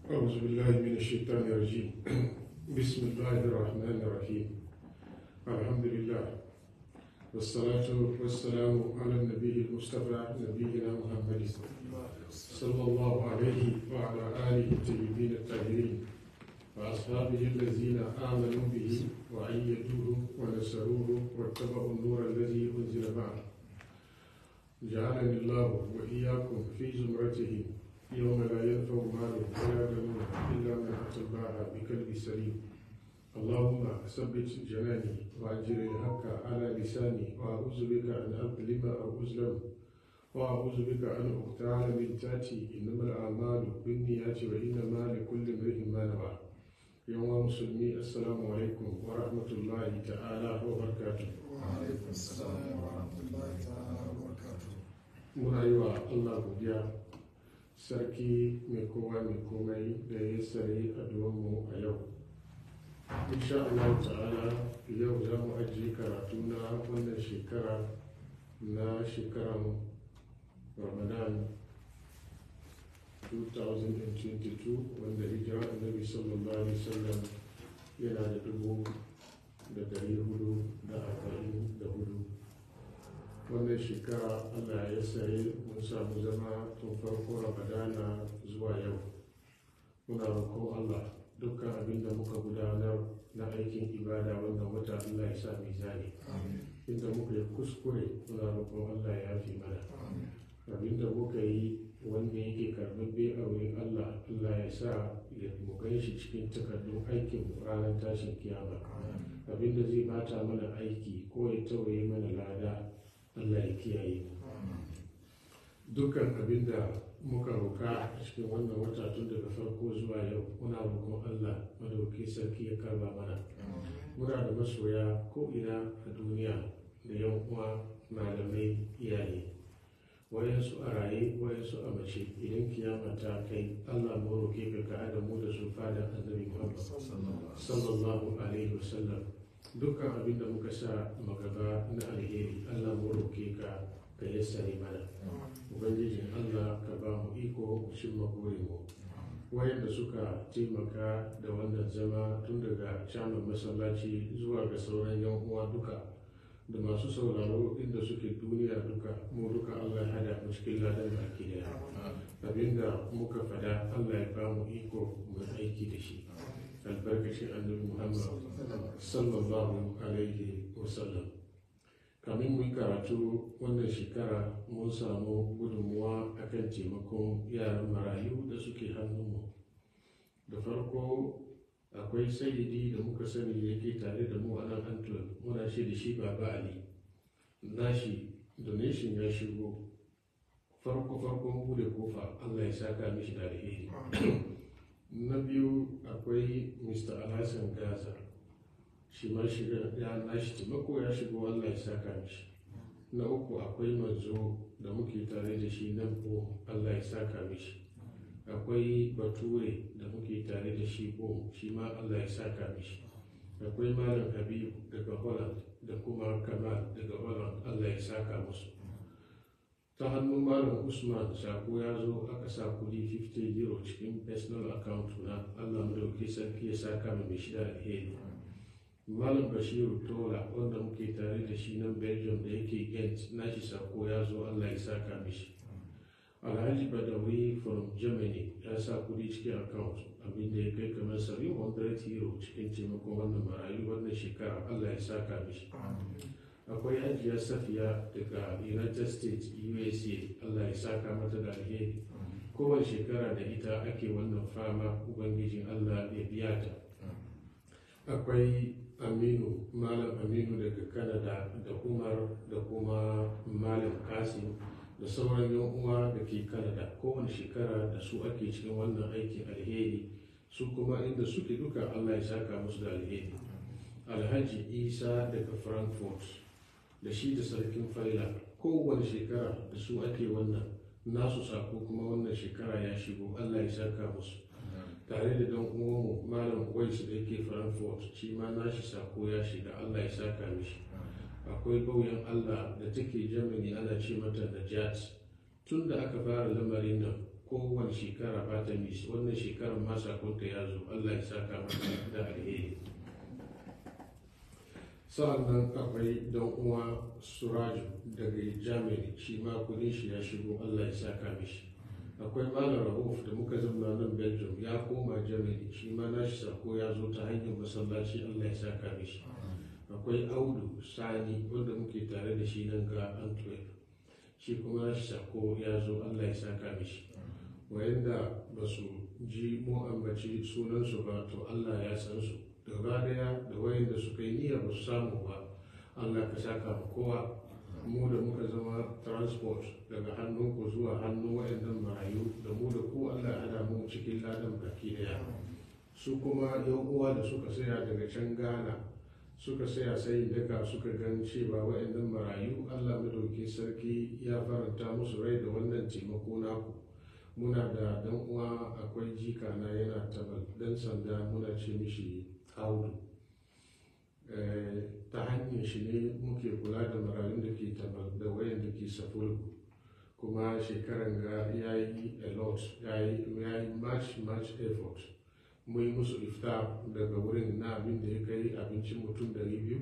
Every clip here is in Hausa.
أعوذ بالله من الشيطان الرجيم بسم الله الرحمن الرحيم الحمد لله والصلاة والسلام على النبي المصطفى نبينا محمد صلى الله عليه وعلى آله الطيبين الطاهرين وأصحابه الذين آمنوا به وأيدوه ونصروه واتبعوا النور الذي أنزل معه جعلني الله وإياكم في زمرته يوم لا ينفع مال ولا بنون إلا من أتى الله بقلب سليم اللهم ثبت جناني وأجر الحق على لساني وأعوذ بك أن أظلم أو أظلم وأعوذ بك أن أغتال من تاتي إنما الأعمال بالنيات وإنما لكل امرئ ما نوى يوم مسلمي السلام عليكم ورحمة الله تعالى وبركاته وعليكم السلام ورحمة الله تعالى وبركاته muna yi wa Allah godiya sarki mai kowa mai komai da ya sare mu a yau insha Allah ta'ala yau za mu ajiye karatu na wannan shekara na shekaran ramadan 2022 wanda hijira annabi sallallahu alaihi wasallam yana da dubu da dari hudu da arba'in da hudu wannan shekara allah ya sayi mun samu zama tun farko ramadana zuwa yau muna roƙon allah dukkan abin da muka gudanar na aikin ibada wannan wata allah ya sa mizani inda muka yi kuskure muna roƙon allah ya fi mana abin da muka yi wanda yake karɓaɓɓe a wurin allah allah ya sa ya mu gan shi cikin takardun aikin ranar tashin kiyama abin da zai bata mana aiki ko ya tawaye mana lada Allah ya kiyaye mu dukkan abin da muka roka a cikin wannan wata tun daga farko zuwa yau muna roƙon Allah madauki sarki ya karba mana muna da masoya ko ina a duniya da yan uwa malamai iyaye wayansu a raye wayansu a mace idan kiyama ta kai Allah mu roke ka ka adamu da su fada annabi Muhammad sallallahu alaihi wasallam dukkan abin da muka sa magaba na alheri allah mu roke ka ka yassare mana ubangijin allah ka ba mu iko cin mu wayanda suka taimaka da wannan zama tun daga caman masallaci zuwa ga sauran yan uwa duka da masu sauraro inda suke duniya duka mu duka allah ya hada mu cikin ladan baki daya abinda muka fada allah ya ba mu iko mu aiki da shi albarkacin annabi muhammad sallallahu alaihi wasallam kamin mu karatu wannan shekara mun samu gudunmuwa akan taimakon yaran marayu da suke hannunmu da farko akwai sayidi da muka sani da yake tare da mu a nan antwerp muna shi da shi baba ali nashi donation ya shigo farko farkon bude kofa allah ya saka mishi da alheri na biyu akwai mr alhassan gaza shi ma shiga ya nashi taimako ya shigo allah ya saka mishi na uku akwai manzo da muke tare da shi nan ko allah ya saka mishi akwai bature da muke tare da shi ko shi ma allah ya saka mishi akwai malam habibu daga holland da kuma kamal daga holland allah ya saka musu ta hannun malam usman sako ya zo aka sa kudi 50 euro cikin personal account na allah madauki sarki ya saka mai shida alheri malam bashiru tola wanda muke tare da shi nan belgium da yake gent nashi sako ya zo allah ya saka mishi alhaji badawi from germany ya sa kudi cikin account abinda ya kai kamar 700 euro cikin taimakon wannan marayu wannan shekara allah ya saka mishi akwai hajiya safiya daga united states usa allah ya saka mata da alheri kowace shekara da ita ake wannan fama ubangijin allah ya biya ta akwai aminu malam aminu daga canada da umar da kuma malam kasim da sauran yan uwa da ke canada kowane shekara da su ake cikin wannan aikin alheri su kuma inda suke duka allah ya saka musu da alheri alhaji isa daga frankfurt da shi da sarkin faila kowane shekara da su ake wannan nasu sako kuma wannan shekara ya shigo allah ya saka musu tare da dan uwanmu malam wais da yake frankfurt shi ma nashi sako ya shiga allah ya saka mishi akwai bauyan allah da take germany ana ce mata najat tun da aka fara lamarin nan kowane shekara ba ta nisa wannan shekarar ma sakonta ya zo allah ya saka mata da alheri sa'annan akwai dan uwa suraju daga germany shi ma kudin shi ya shigo allah ya saka mishi akwai malam rahuf da muka zama nan belgium ya koma germany shi ma nashi sako ya zo ta hanyar masallaci allah ya saka mishi akwai audu sani wanda muke tare da shi nan ga antwerp shi kuma nashi sako ya zo allah ya saka mishi wayanda ba su ji mu ambaci sunansu ba to allah ya san su gaba daya da wayanda suka yi niyya ba su samu ba allah ka saka ma kowa mu da muka zama transport daga hannunku zuwa hannun wayannan marayu da mu da ku allah ya hada mu cikin ladan baki daya su kuma yan uwa da suka saya daga can ghana suka saya sai daga suka gan cewa wayannan marayu allah madauki sarki ya faranta musu rai da wannan taimako naku muna da dan uwa akwai jika na yana tabal dan sanda muna ce mishi audu ta hanyar shi ne muke kula da marayun da ke tabal da wayan da ke safulgu kuma shekaran ga ya yi a lot ya yi much much effort mu yi musu iftar daga wurin na abin da ya kai abincin mutum dari biyu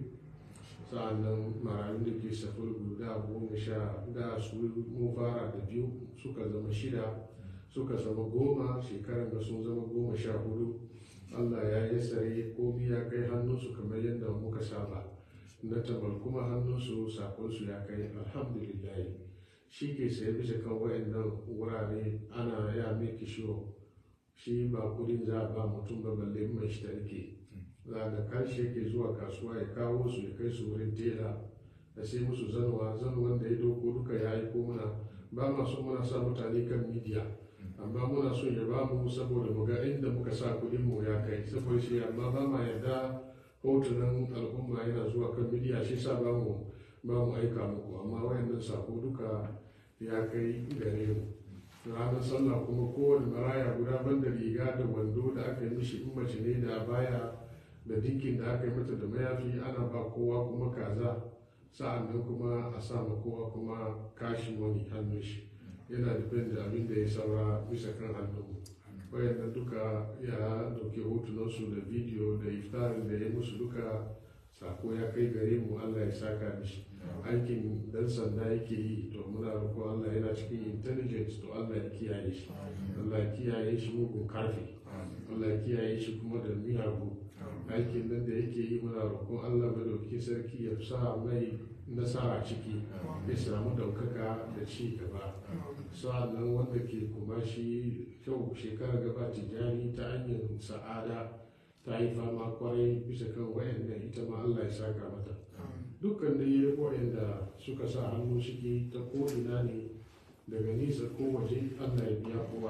sa'annan marayun da ke safulgu da goma sha da su mun fara da biyu suka zama shida suka zama goma shekaran da sun zama goma sha hudu allah ya yi tsare komi ya kai hannunsu kamar yadda muka saba na tabal kuma hannunsu sakonsu ya kai alhamdulillah shi ke saye bisa kan wayannan wurare ana ya miki shiwo shi ba kudin za a ba mutum ba balle mai shi tarike za da kashi yake zuwa kasuwa ya kawo su ya kai su wurin tela da sai musu zanuwa zanuwan da ya doko duka ya aiko muna ba masu muna sa mutane kan midiya amma muna so ya ba mu saboda mu ga inda muka sa kuɗin mu ya kai saboda shi amma ba ma yarda hotunan al'umma yana zuwa kan midiya shi sa ba mu ba mu aika muku amma wayannan sako duka ya kai gare mu ranar sallah kuma kowane maraya guda banda riga da wando da aka yi mishi in mace ne da baya da dinkin da aka yi mata da mayafi ana ba kowa kuma kaza sa'an nan kuma a sa ma kowa kuma kashi wani hannun shi yana depend da abin da ya saura bisa kan hannun wayannan duka ya dauke hotunansu da bidiyo da iftarin da ya musu duka sako ya kai gare mu allah ya saka mishi aikin dan sanda yake yi to muna roƙo allah yana cikin intelligence to allah ya kiyaye shi allah ya kiyaye shi mugun karfi allah ya kiyaye shi kuma da miyagu aikin nan da yake yi muna roƙon allah madauki sarki ya sa mai nasara ciki ya samu daukaka da ci gaba sa'annan wanda ke kuma shi kyau shekara gaba tijani ta hanyar sa'ada ta yi fama kwarai bisa kan wayannan ita ma Allah ya saka mata dukkan da yi wayanda suka sa hannu ciki ta ko'ina ne daga nisa ko waje Allah ya biya kowa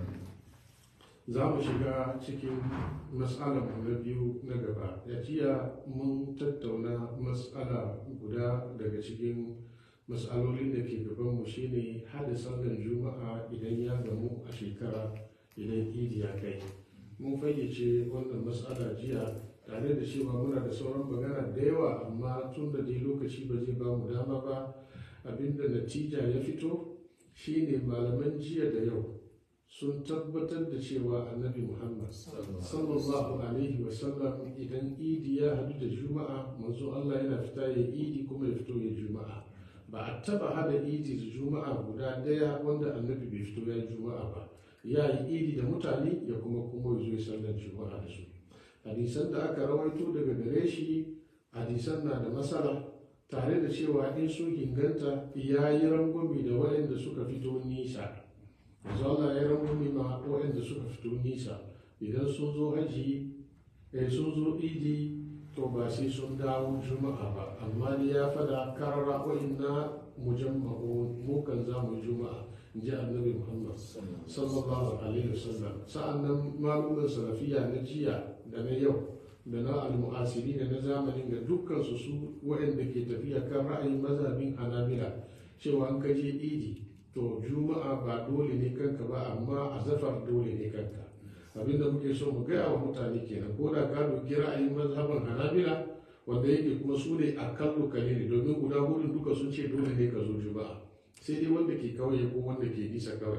za mu shiga cikin matsalar na biyu na gaba ya jiya mun tattauna matsala guda daga cikin matsalolin da ke gabanmu shine hada sallar juma'a idan ya gamu a shekara idan idi ya kai mun fayyace wannan matsala jiya tare da cewa muna da sauran magana da yawa amma tun da dai lokaci ba zai ba mu dama ba abinda natija ya fito shine malaman jiya da yau sun tabbatar da cewa annabi muhammad sallallahu alaihi wasallam idan idi ya hadu da juma'a manzo allah yana fita ya idi kuma ya fito ya juma'a ba a taba hada idi da juma'a guda daya wanda annabi bai fito ya juma'a ba ya yi idi da mutane ya kuma kuma ya zo sallar juma'a da su hadisan da aka rawaito daga gare shi hadisan na da matsala tare da cewa in sun inganta ya yi rangwami da waɗanda suka fito nisa yanzu Allah ya rangwami ma waɗanda suka fito nisa idan sun zo haji eh, sun zo idi to ba sai sun dawo juma'a ba amma ni ya fada karara wa'inna mujamma'u mu kan za mu juma'a in ji annabi muhammad sallallahu alaihi wasallam sa'annan malumin salafiya na jiya da na yau da na almu'asiri da na zamanin ga dukkan su su waɗanda ke tafiya kan ra'ayin mazhabin hanabila cewa an kaje idi to juma'a ba dole ne kanka ba amma azafar dole ne kanka abinda muke so mu gaya wa mutane kenan ko da ka doki ra'ayin mazhaban hanabila wanda yake kuma su ne a kallo kalili domin guda hudun duka sun ce dole ne ka zo juma'a sai dai wanda ke kauye ko wanda ke nisa kawai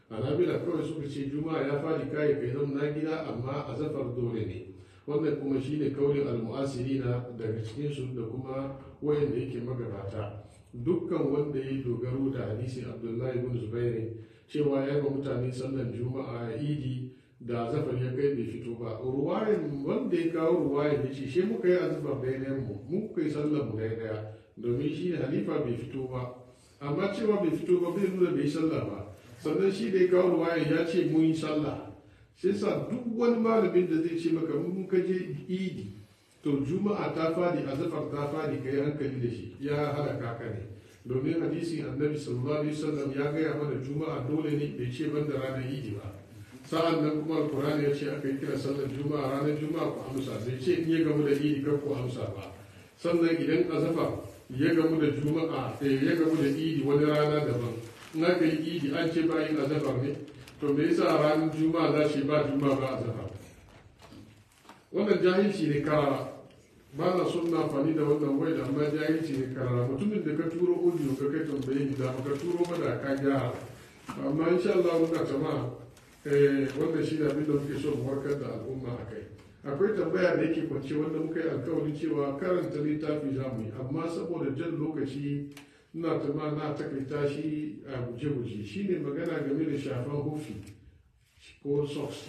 hanabila kawai suka ce juma'a ya fadi kai kai zama na gida amma a zafar dole ne wannan kuma shine kaulin almu'asirina daga cikinsu da kuma wayanda yake magabata dukkan wanda ya dogaro da hadisin abdullahi bin zubairu cewa ya ga mutane sallan juma'a a idi da zafar ya kai bai fito ba ruwayan wanda ya kawo ruwayan ya ce shi muka yi azufar daidai mu muka yi sallan mu daidaya domin shi ne halifa bai fito ba amma cewa bai fito ba bai nuna bai sallah ba sannan shi da ya kawo ruwayan ya ce mun yi sallah sai sa duk wani malamin da zai ce maka mun ka je idi to juma'a ta fadi azafar ta fadi kai hankali da shi ya halaka ka ne domin hadisin annabi sallallahu alaihi wasallam ya gaya mana juma'a dole ne bai ce ban da ranar idi ba sa'an nan kuma alkurani ya ce aka yi kira sallar juma'a ranar juma'a ku amsa bai ce in ya gamu da idi kar ku amsa ba sannan idan azafa ya gamu da juma'a ya gamu da idi wani rana daban in aka yi idi an ce bayin azafar ne to me yasa ranar juma'a za shi ba juma'a ba azafar wannan jahilci ne karara ba na son na amfani da wannan wai da amma jahilci ne karara mutumin da ka turo audio ka kai tambaye ni da ka turo ba da ka gyara amma insha Allah muna jama'a eh wannan shi ne abin da muke so mu warkar da al'umma a kai akwai tambaya da yake kwance wanda muka yi alkawarin cewa karanta littafi za mu yi amma saboda jan lokaci ina tama na takaita shi a guje-guje shi ne magana game da shafan hufi ko socks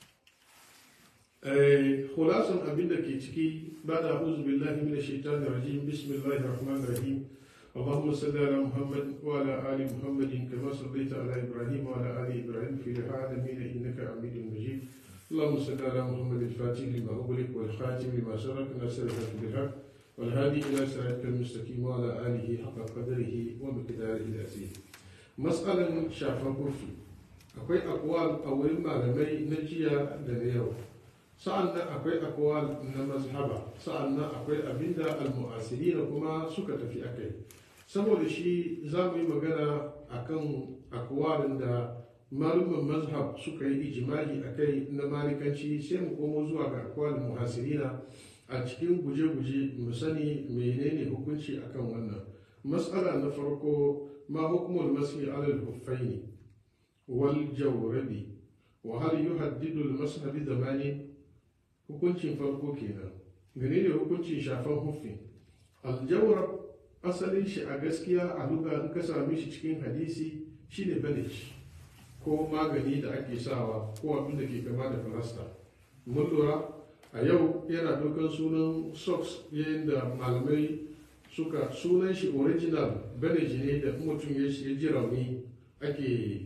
khulasan abin da ke ciki ba da a'udhu billahi minash shaitanir rajim bismillahir rahmanir rahim اللهم صل على محمد وعلى ال محمد كما صليت على ابراهيم وعلى ال ابراهيم في العالمين انك حميد مجيد اللهم صل على محمد الفاتح لما اغلق والخاتم لما سبق ناصر الحق بالحق والهادي الى صراطك المستقيم وعلى اله حق قدره ومقداره العظيم مساله شافا كوفي akwai akwal a wurin malamai na jiya da na yau sa'an nan akwai akwal na mazhaba sa'an nan akwai abinda almu'asiri da kuma suka tafi akai saboda shi za mu yi magana akan akwalin da malumin mazhab suka yi ijimai a kai na malikanci sai mu komo zuwa ga akwalin muhasirina a cikin guje-guje mu sani menene hukunci akan wannan matsala na farko ma hukumul masih alal huffaini wal jawrabi wa hal yuhaddidu al masah bi zamani hukuncin farko kenan gane ne hukuncin shafan huffi al jawrab asalin shi a gaskiya a luga in ka same shi cikin hadisi shine bandage ko magani da ake sawa ko abin da ke kama da falasta mun lura a yau yana dokan sunan socks yayin da malamai suka sunan shi original bandage ne da mutum ya ji rauni ake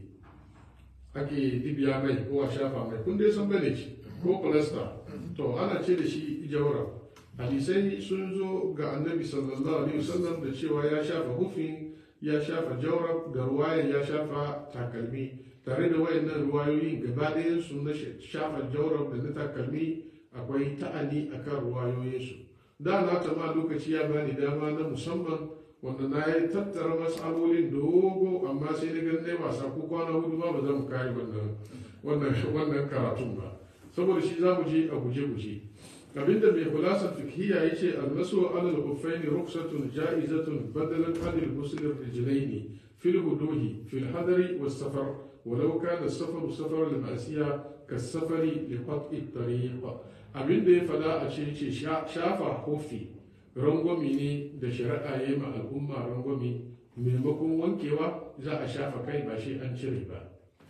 ake dibiya mai ko a shafa mai kun dai san bandage ko falasta to ana ce da shi jawara hadisai sun zo ga annabi sallallahu alaihi wasallam da cewa ya shafa hufin ya shafa jawrab da ruwayan ya shafa takalmi tare da wayannan ruwayoyin gaba ɗayan su na shafa jawrab da na takalmi akwai ta'ani akan ruwayoyinsu da na ma lokaci ya bani dama na musamman wanda na yi tattara matsalolin dogo amma sai na ganin dai wasa ko kwana hudu ba ba za mu kare wannan wannan karatun ba saboda shi za mu je a guje-guje abinda mai kulasar fikhiya ya ce almasu alal huffaini ruksatun ja'izatun badalan anil muslim rijlaini fil huduhi fil hadari was safar walau kana safaru safar al ma'siya kas safari li qat'i tariq abinda ya fada a ce ce shafa kofi rangwami ne da shari'a ya yi ma al'umma rangwami maimakon wankewa za a shafa kai ba shi an cire ba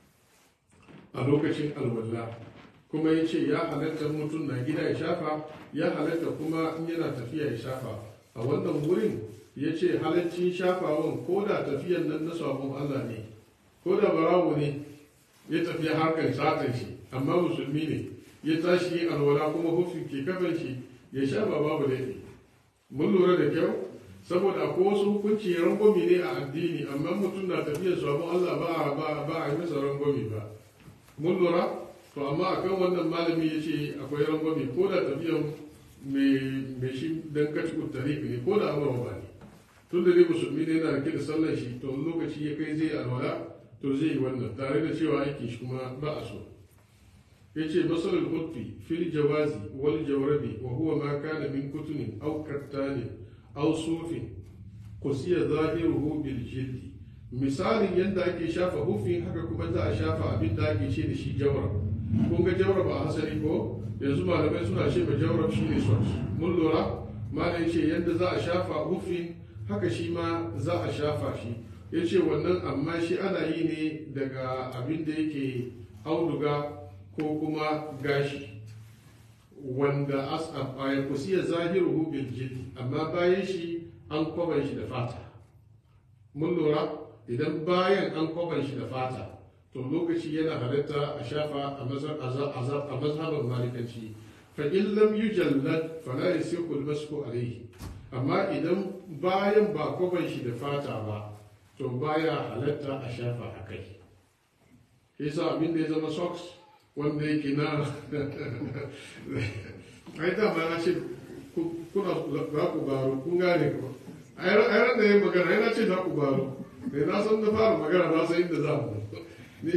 a lokacin alwala kuma ya ce ya halatta mutum na gida ya shafa ya halatta kuma in yana tafiya ya shafa a wannan wurin ya ce halaccin shafawan ko da tafiyan nan na sabon Allah ne ko da barawo ne ya tafi harkar satan shi amma musulmi ne ya tashi yin alwala kuma hufin ke kafan shi ya shafa babu laifi mun lura da kyau saboda ko wasu hukunci rangwami ne a addini amma mutum na tafiyar sabon Allah ba ba a yi masa rangwami ba mun lura to amma akan wannan malami ya ce akwai rangwame ko da tafiyan mai shi don kaci tarihi ne ko da amurwa ba ne tun da dai musulmi ne yana rike da sallar shi to lokaci ya kai zai alwala to zai yi wannan tare da cewa aikin shi kuma ba a so ya ce masalar hutfi fil jawazi wal jawrabi wa huwa ma kana min kutunin aw kattanin aw sufin qusiya zahiruhu bil jildi misalin yadda ake shafa hufin haka kuma za a shafa abin da ake ce da shi jawrab kun ga jawrab a hasali ko yanzu malamai suna ce ma jawrab shi ne socks mun lura malam ce yadda za a shafa hufin haka shi ma za a shafa shi ya ce wannan amma shi ana yi ne daga abin da yake auduga ko kuma gashi wanda as a ya kusiya zahiru bil jild amma bayan shi an kwaban shi da fata mun lura idan bayan an kwaban shi da fata to lokaci yana halitta a shafa a mazhaban malikanci fa in lam yujallad fala yasiqu al-masku alayhi amma idan bayan ba kwaban shi da fata ba to baya halatta a shafa a kai yasa abin da ya zama socks wanda yake na ai da ma na ce kuna za ku baro kun gane ko ai ran da ya magana yana ce za ku baro ne na san da fara magana na san inda za mu ne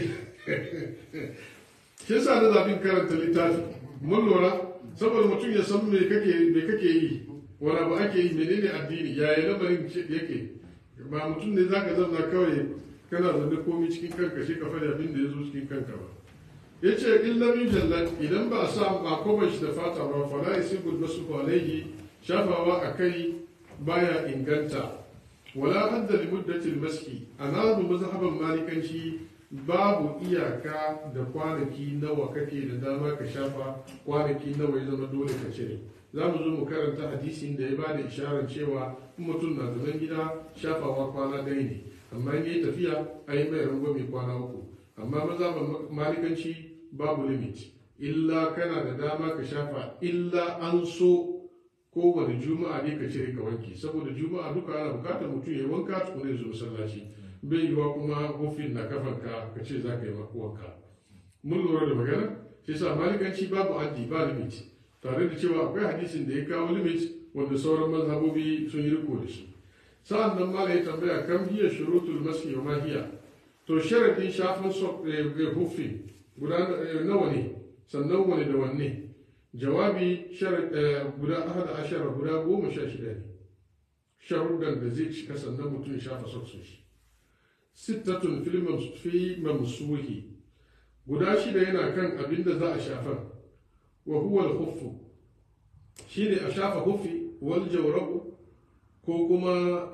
shi yasa na zaɓin karanta littafi mun lura saboda mutum ya san me kake me kake yi wani abu ake yi menene addini yaya lamarin yake ba mutum ne zaka zauna kawai kana zaune komai cikin kanka shi ka faɗi abin da ya zo cikin kanka ba ya ce in lam yujallad idan ba a sa ba koban shi da fata ba fa la yasibu basu alaihi shafawa a kai baya inganta wala hadda li muddati maski anabu mazhaban malikanci babu iyaka da kwanaki nawa kake da dama ka shafa kwanaki nawa ya zama dole ka cire za mu zo mu karanta hadisin da ya ba da isharar cewa in mutum na zaman gida shafawa kwana ɗaya ne amma in yi tafiya a yi mai rangwame kwana uku amma maza malikanci babu limit illa kana da dama ka shafa illa an so kowane juma'a ne ka cire ka wanke saboda juma'a duka ana bukatar mutum ya wanka tukuna ya zo masallaci bai yiwa kuma hofin na kafanka ka ce za ka yi wanka mun lura da magana shi sa malikanci babu addi ba limit tare da cewa akwai hadisin da ya kawo limit wanda sauran mazhabobi sun yi riko da shi sa'an nan ma ya tambaya kam hiya shurutul maski wa mahiya to sharadin shafin hufin guda nawa ne sannan wani da wanne jawabi guda ahada ashara guda goma sha shida ne sharuɗan da zai cika sannan mutum ya shafa soksun shi sittatun fi mamsuhi guda shida yana kan abin da za a shafa wa huwa al-huffu shine a shafa huffi wal jawrabu ko kuma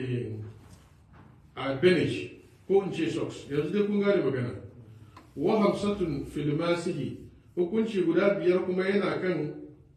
a benish ko in ce socks yanzu dai kun gane magana wa hamsatun filmasihi hukunci guda biyar kuma yana kan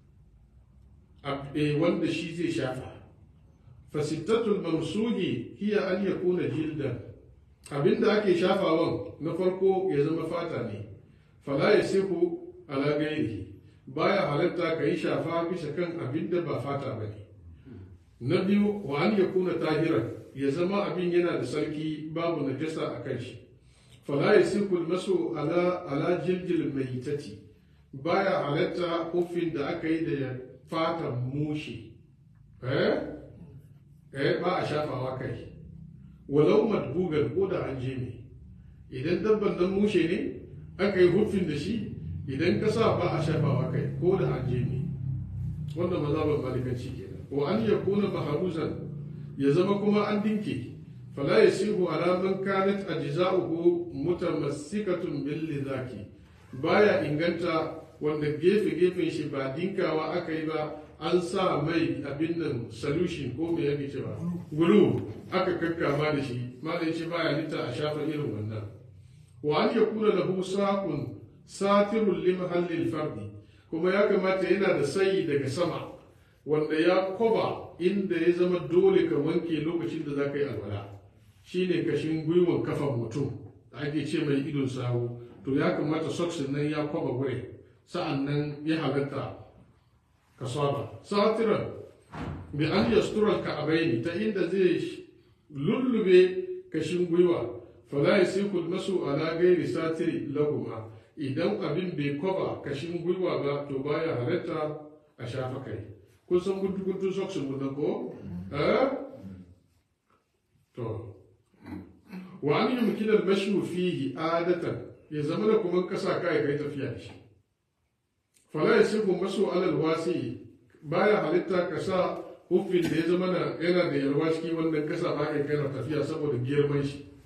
wanda shi zai shafa fasittatul mamsuhi hiya an yakuna jildan abinda ake shafawan na farko ya zama fata ne fala ya sihu ala gairihi baya halatta ka yi shafa bisa kan abinda ba fata ba ne na biyu wa an yakuna tahiran ya zama abin yana da sarki babu najasa a kan shi fala ya sihu masu ala ala jiljil maitati baya halatta hufin da aka yi da fatan mushi eh eh ba a shafawa kai walau madbugan ko da an je ne idan dabban nan mushe ne aka yi hufin da shi idan ka sa ba a shafawa kai ko da an je ne wannan mazhaban malikanci kenan wa an yakuna maharuzan ya zama kuma an dinke fala yasihu ala man kanat ajza'uhu mutamassikatun bil lidhaki baya inganta wanda gefe gefen shi ba dinkawa aka yi ba an sa mai abin nan solution ko me yake cewa gulu aka kakkama da shi malai ce baya lita a shafa irin wannan wa an yakuna lahu saqun satirun li mahallil fardi kuma ya kamata yana da sayi daga sama wanda ya koba inda ya zama dole ka wanke lokacin da za ka yi alwala shine kashin gwiwan kafan mutum da ake ce mai idon sawu to ya kamata socks nan ya koba gure sa'an nan ya halatta ka saba satiran bi an yastural ka abaini ta inda zai lullube kashin gwiwa fala yasiku masu ala gairi satiri lahuma idan abin bai koba kashin gwiwa ba to baya halatta a shafa kai kun san guntu guntu socks mun nan ko eh to wa an yumkina al-mashu fihi adatan ya zama da kuma kasa kai kai tafiya da shi fala yasiku masu alal wasi baya halitta ka sa hufin da ya zama na yana da yalwa ciki wannan kasa ba kai kana tafiya saboda girman shi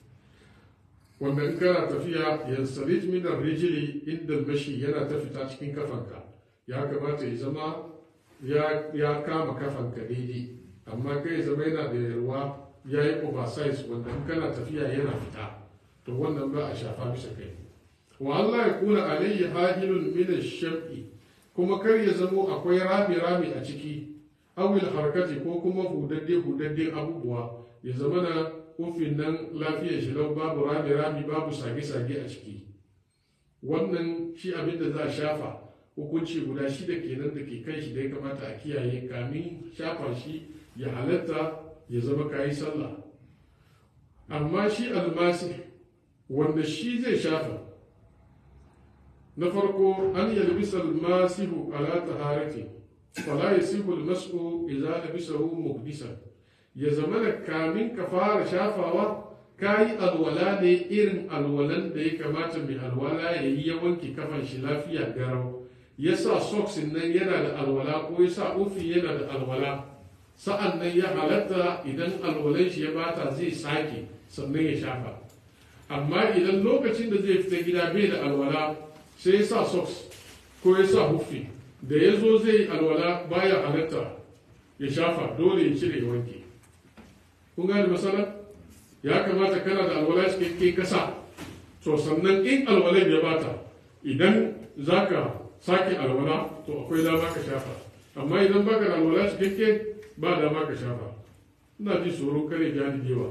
wanda in kana tafiya yansarij min rijili inda mashi yana ta fita cikin kafanka ya kamata ya zama ya, ya kama kafanka daidai amma kai zama yana da yarwa ya yi oversize wanda in kana tafiya yana fita to wannan ba a shafa bisa kai wa Allah ya kuna alayhi hahilun min ash-sham'i kuma kar ya zamo akwai rami rami a ciki awil harkati ko kuma hudadde hudadden abubuwa ya zama na kufin nan lafiyar shi lau babu rami rami babu sage sage a ciki wannan shi abin da za a shafa hukunci guda shida kenan da ke kan shi da ya kamata a kiyaye kamin shafa shi ya halatta ya zama kayi sallah amma shi almasi wanda shi zai shafa na farko an yalbisa almasihu ala taharati fala yasihu almas'u idza labisahu muhdisan ya zama da kamin ka fara shafawa kayi alwala ne irin alwalan da ya kamata mai alwala ya yi ya wanke kafan shi lafiya garau ya sa socks nan yana da alwala ko ya sa ufi yana da alwala sa'an nan ya halatta idan alwalan shi ya bata zai sake sannan ya shafa amma idan lokacin da zai fita gida bai da alwala sai ya sa socks ko ya sa hufi da ya zo zai alwala baya halatta ya shafa dole ya cire ya wanke kun gane masala ya kamata kana da alwala cikakke kasa to sannan in alwalan ya bata idan zaka sake alwala to akwai dama ka shafa amma idan baka da alwala cikakke ba dama ka shafa ina ji tsoron kare jani dewa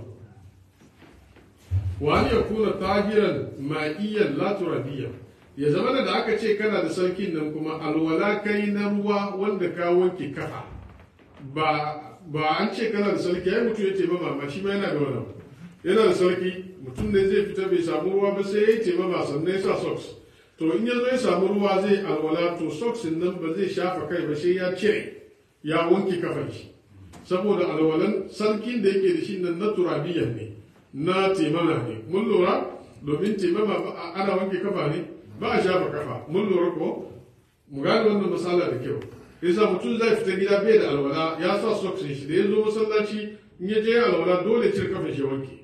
wani ya kuna tahiran ma'iyyar laturadiyya ya zama da aka ce kana da sarkin nan kuma alwala kai na ruwa wanda ka wanke kafa ba ba an ce kana da sarki ai mutum ya ce ba ma shi ma yana da wannan yana da sarki mutum ne zai fita bai samu ruwa ba sai ya ce ba sannan ya sa socks to in ya zo ya samu ruwa zai alwala to socks nan ba zai shafa kai ba sai ya cire ya wanke kafan shi saboda alwalan sarkin da yake da shi nan na turabiyan ne na temana ne mun lura domin temama ana wanke kafa ne ba a shafa kafa mun lura ko mu gane wannan misala da kyau yasa mutum zai fita gida bai da alwala ya sa socks shi da ya zo masallaci in ya je alwala dole cire kafin shi wanke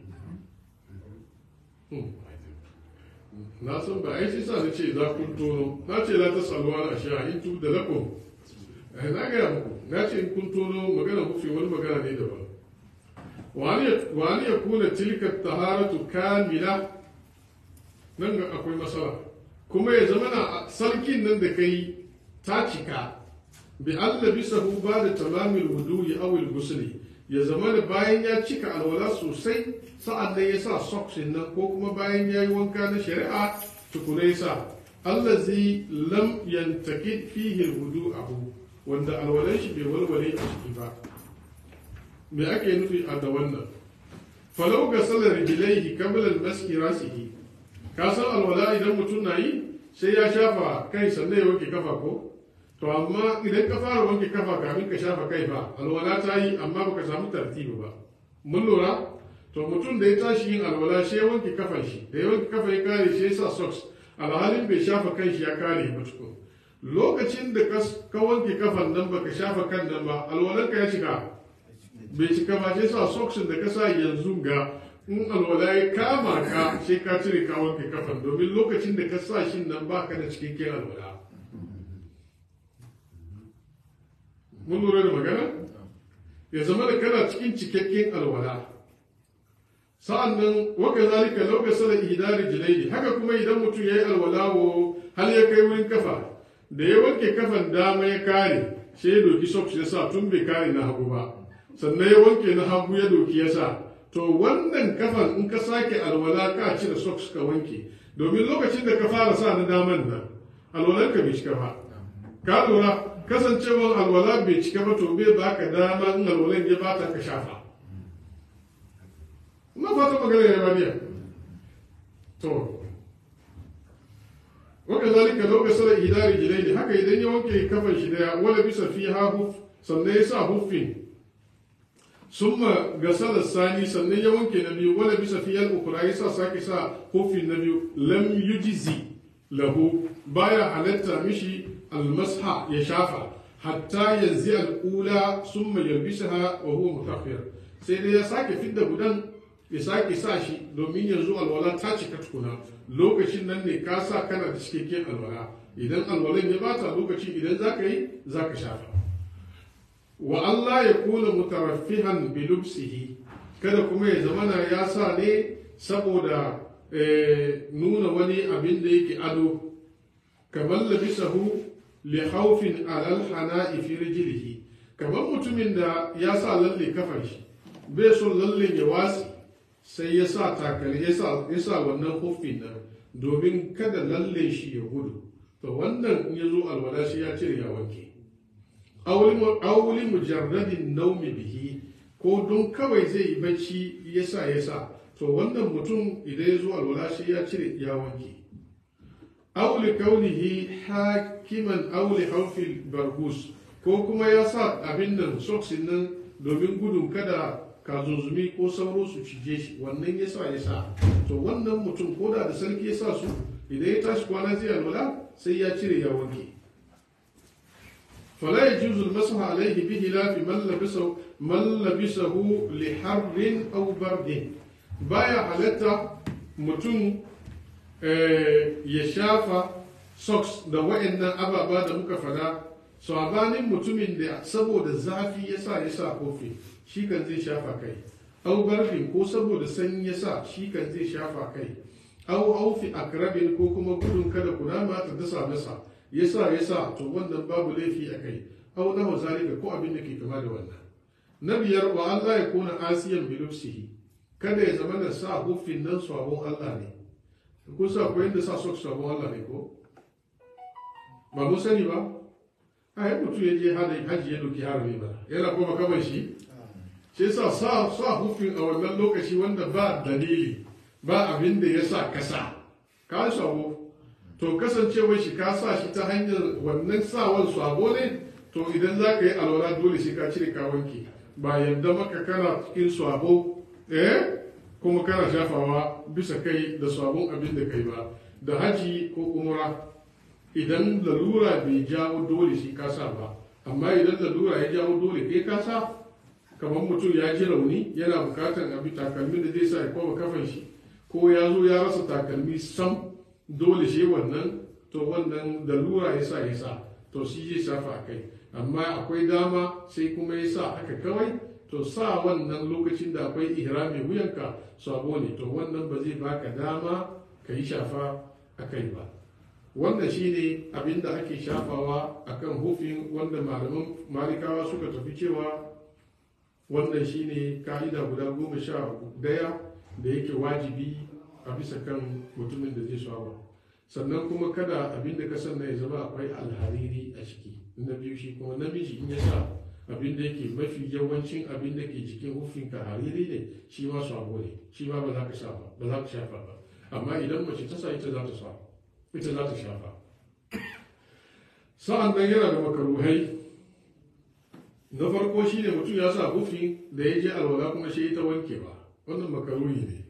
na san ba ai shi sa na ce za kun tono na ce la ta salwa na sha in tu da lakum na gaya muku na ce in kun tono magana mufi wani magana ne daban wani ya kuna tilka taharatu kamila nan ga akwai matsala kuma ya zama na sarkin nan da kai ta cika bi Allah bisa hu ba da tamamin wudu'i awil gusuli ya zama da bayan ya cika alwala sosai sa'an da ya sa socks nan ko kuma bayan ya yi wanka na shari'a tukuna ya sa Allah zai lam yantaki fihi wudu abu wanda alwalan shi bai walwale a ciki ba me ake nufi a da wannan falau ga salar rijilaihi qabla al-maski rasihi ka san alwala idan mutum na yi sai ya shafa kai sannan ya wanke kafa ko to amma idan ka fara wanke kafa kafin ka shafa kai ba alwala ta yi amma baka samu tartibi ba mun lura to mutum da ya tashi yin alwala shi ya wanke kafan shi da ya wanke kafa ya kare shi ya sa socks alhalin bai shafa kan shi ya kare ba tukun lokacin da ka wanke kafan nan baka shafa kan nan ba alwalan ka ya shiga bai cika ba sai sa socks da ka sa yanzu ga in alwala ya kama ka sai ka cire ka wanke kafan domin lokacin da ka sa shi nan baka da cikakken alwala mun lura da magana ya zama da kana cikin cikakken alwala sa'an nan waka zalika lauka sala idari jilaidi haka kuma idan mutum ya yi alwala wo har ya kai wurin kafa da ya wanke kafan dama ya kare sai ya doki socks ya sa tun bai kare na hagu ba sannan ya wanke na hagu ya doki ya sa to wannan kafan in ka sake alwala ka cire socks ka wanke domin lokacin da ka fara sa na daman nan alwalanka bai cika ba ka lura kasancewar alwala bai cika ba to bai baka dama in alwalan ya bata ka shafa na fata magana ya baniya to waka zalika lokacin sala idari jilaini haka idan ya wanke kafan shi daya wala bisa fi ha huf sannan ya sa huffin summa gasala sani sannan ya wanke na biyu wala bisa fi yal ukura ya sa sake sa huffin na biyu lam yujizi lahu baya halatta mishi almasha ya shafa hatta yanzu al'ula sun mai yalbisaha wa huwa mutakhir sai dai ya sake fidda gudan ya sake sa shi domin yanzu alwala ta cika tukuna lokacin nan ne ka sa kana da cikakken alwala idan alwalan ya bata lokacin idan za ka yi za ka shafa wa Allah ya kula mutaraffihan bi lubsihi kada kuma ya zamana ya sa ne saboda nuna wani abin da yake ado kamar labisahu li khawfin alal hana'i fi rijlihi kamar mutumin da ya sa lalle kafar shi bai son lalle ya wasi sai ya sa takali ya sa wannan huffin nan domin kada lalle shi ya gudu to wannan in ya zo alwala shi ya cire ya wanke auli mujarradin naumi bihi ko don kawai zai yi bacci ya sa ya sa to wannan mutum idan ya zo alwala shi ya cire ya wanke auli kaunihi hakiman auli haufil bargus ko kuma ya sa abin nan soksin nan domin gudun kada kazunzumi ko sauro su cije shi wannan ya sa ya sa to wannan mutum ko da da sarki ya sa su idan ya tashi kwana zai alwala sai ya cire ya wanke فلا يجوز المسح عليه بخلاف من لبسه من لبسه لحر او برد بايا حالتا mutum ya shafa socks da wa'annan ababa da muka fada sabanin mutumin da saboda zafi ya sa ya sa kofi shi kan zai shafa kai au barbin ko saboda sanyi ya sa shi kan zai shafa kai au aufi akrabin ko kuma gudun kada kunama ta dasa masa ya sa ya sa to wannan babu laifi a kai au na zalika ko abin da ke kama da wannan na biyar wa Allah ya kona asiyan bilufsihi kada ya zama da sa hufin nan sabon Allah ne ko sa ko yadda sa sok sabon Allah ne ko ba mu sani ba a yi mutum ya je hada haji ya doki harami ba yana kuma kamar shi shi sa sa sa hufin a wannan lokaci wanda ba dalili ba abin da ya sa kasa ka sabo to kasancewar shi ka sa shi ta hanyar wannan sawan sabo ne to idan za ka yi alwala dole shi ka cire ka wanke ba yadda maka kana cikin sabo eh kuma kana shafawa bisa kai da sabon abin da kai ba da haji ko umra idan lalura bai jawo dole shi ka sa ba amma idan lalura ya jawo dole kai ka sa kamar mutum ya ji rauni yana bukatar abin takalmin da zai sa ya koma kafan shi ko ya zo ya rasa takalmi sam dole shi wannan to wannan lalura ya sa ya sa to shi zai shafa a kai amma akwai dama sai kuma ya sa haka kawai to sa wannan lokacin da akwai ihrami wuyanka sabo ne to wannan ba zai baka dama ka yi shafa a kai ba wannan shine abin da ake shafawa akan hufin wanda malaman malikawa suka tafi cewa wannan shine ka'ida guda goma sha daya da yake wajibi a bisa kan mutumin da zai shafa sannan kuma kada abin da ka sanna ya zama akwai alhariri a ciki na biyu shi kuma namiji in ya sa abin da yake mafi yawancin abin da ke jikin hufinka hariri ne shi ma sabo ne shi ma ba za ka shafa ba za ka shafa ba amma idan mace ta sa ita za ta sa ita za ta shafa sa'an nan yana da makaruhai na farko shi ne mutum ya sa hufi da ya je alwala kuma shi ta wanke ba wannan makaruhi ne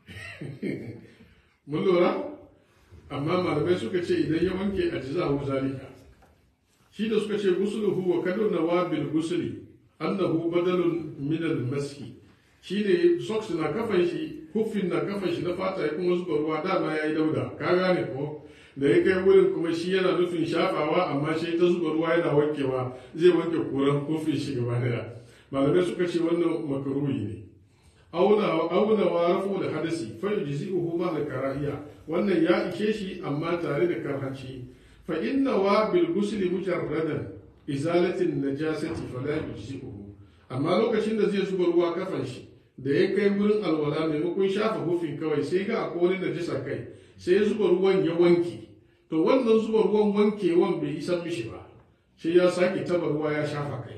mun lura amma malamai suka ce idan ya wanke a jizahu zalika shi da suka ce gusuluhu wa kadu nawabil gusuli annahu badalun min al maski shi ne socks na kafan shi hufin na kafan shi na fata ya kuma zuba ruwa dama ya yi dauda ka gane ko da ya kai wurin kuma shi yana nufin shafawa amma shi ta zuba ruwa yana wankewa zai wanke kuran hufin shi gaba daya malamai suka ce wannan makaruhi ne auna wa rafu da hadasi fa yujzi'uhu ma da karahiya wannan ya ishe shi amma tare da karhanci fa inna wa bil ghusli mujarradan izalatin najasati fala yujzi'uhu amma lokacin da zai zuba ruwa kafan shi da ya kai wurin alwala maimakon shafa hufin kawai sai ga akwai wani najisa kai sai ya zuba ruwan ya wanke to wannan zuba ruwan wankewan bai isa mishi ba sai ya sake taba ruwa ya shafa kai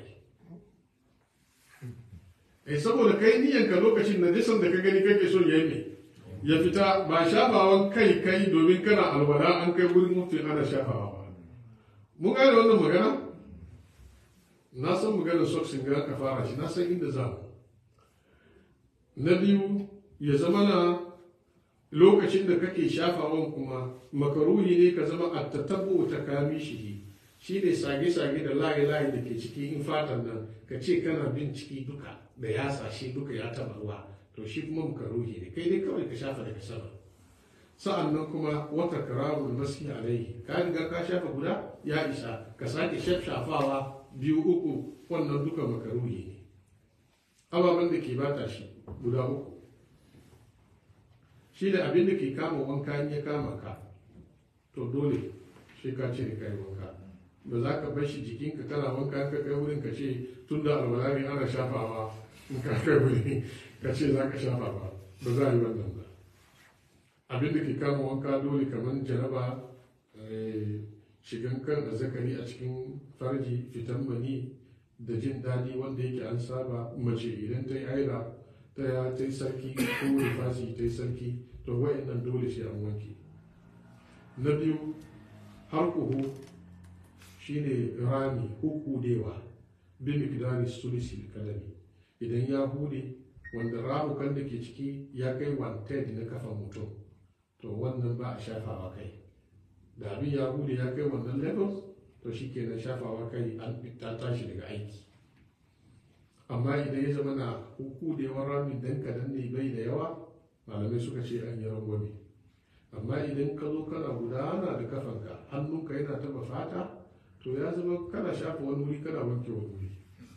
eh saboda kai niyanka lokacin najisan da ka gani kake so ya yi ya fita ba shafawan kai kai domin kana alwala an kai wurin hufin ana shafawa ba mun gane wannan magana na san maganar soksin ga ka fara shi na san inda za mu na biyu ya zama na lokacin da kake shafawan kuma makaruhi ne ka zama a tattabo ta kami shi shi ne sage-sage da layi-layi da ke ciki in fatan nan ka ce kana bin ciki duka da ya shi duka ya taba ruwa to shi kuma makaruhi ne kai dai kawai ka shafa daga sama sa'an nan kuma wata kararun masu alaihi ka riga ka shafa guda ya isa ka sake shafawa biyu uku wannan duka makaruhi ne ababen da ke bata shi guda uku shi da abin da ke kama wanka in ya kama ka to dole shi ka cire kai wanka ba za ka bar shi jikinka kana wanka ka kai wurin ka ce tun da alwala ne ana shafawa in ka kai wuri ka ce za ka shafa ba ba za a yi wannan ba abin da ke kama wanka dole kamar jaraba shigan kan azzakari a cikin farji fitan mani da jin daɗi wanda yake an saba mace idan ta yi aila ta ya ta yi sarki ko rifasi ta yi sarki to wa'annan dole sai an wanke na biyu har kuhu shine rami hukudewa bin mikdari sulisi kalami idan ya hude wanda ramukan da ke ciki ya kai one na kafan mutum to wannan ba a shafawa kai da abin ya hude ya kai wannan level to shi kenan shafawa kai an ta tashi daga aiki amma idan ya zama na hukudewar rami dan kadan ne bai da yawa malamai suka ce an yi rangwame amma idan ka zo kana gudana da kafanka hannunka yana taba fata to ya zama kana shafa wani wuri kana wanke wani wuri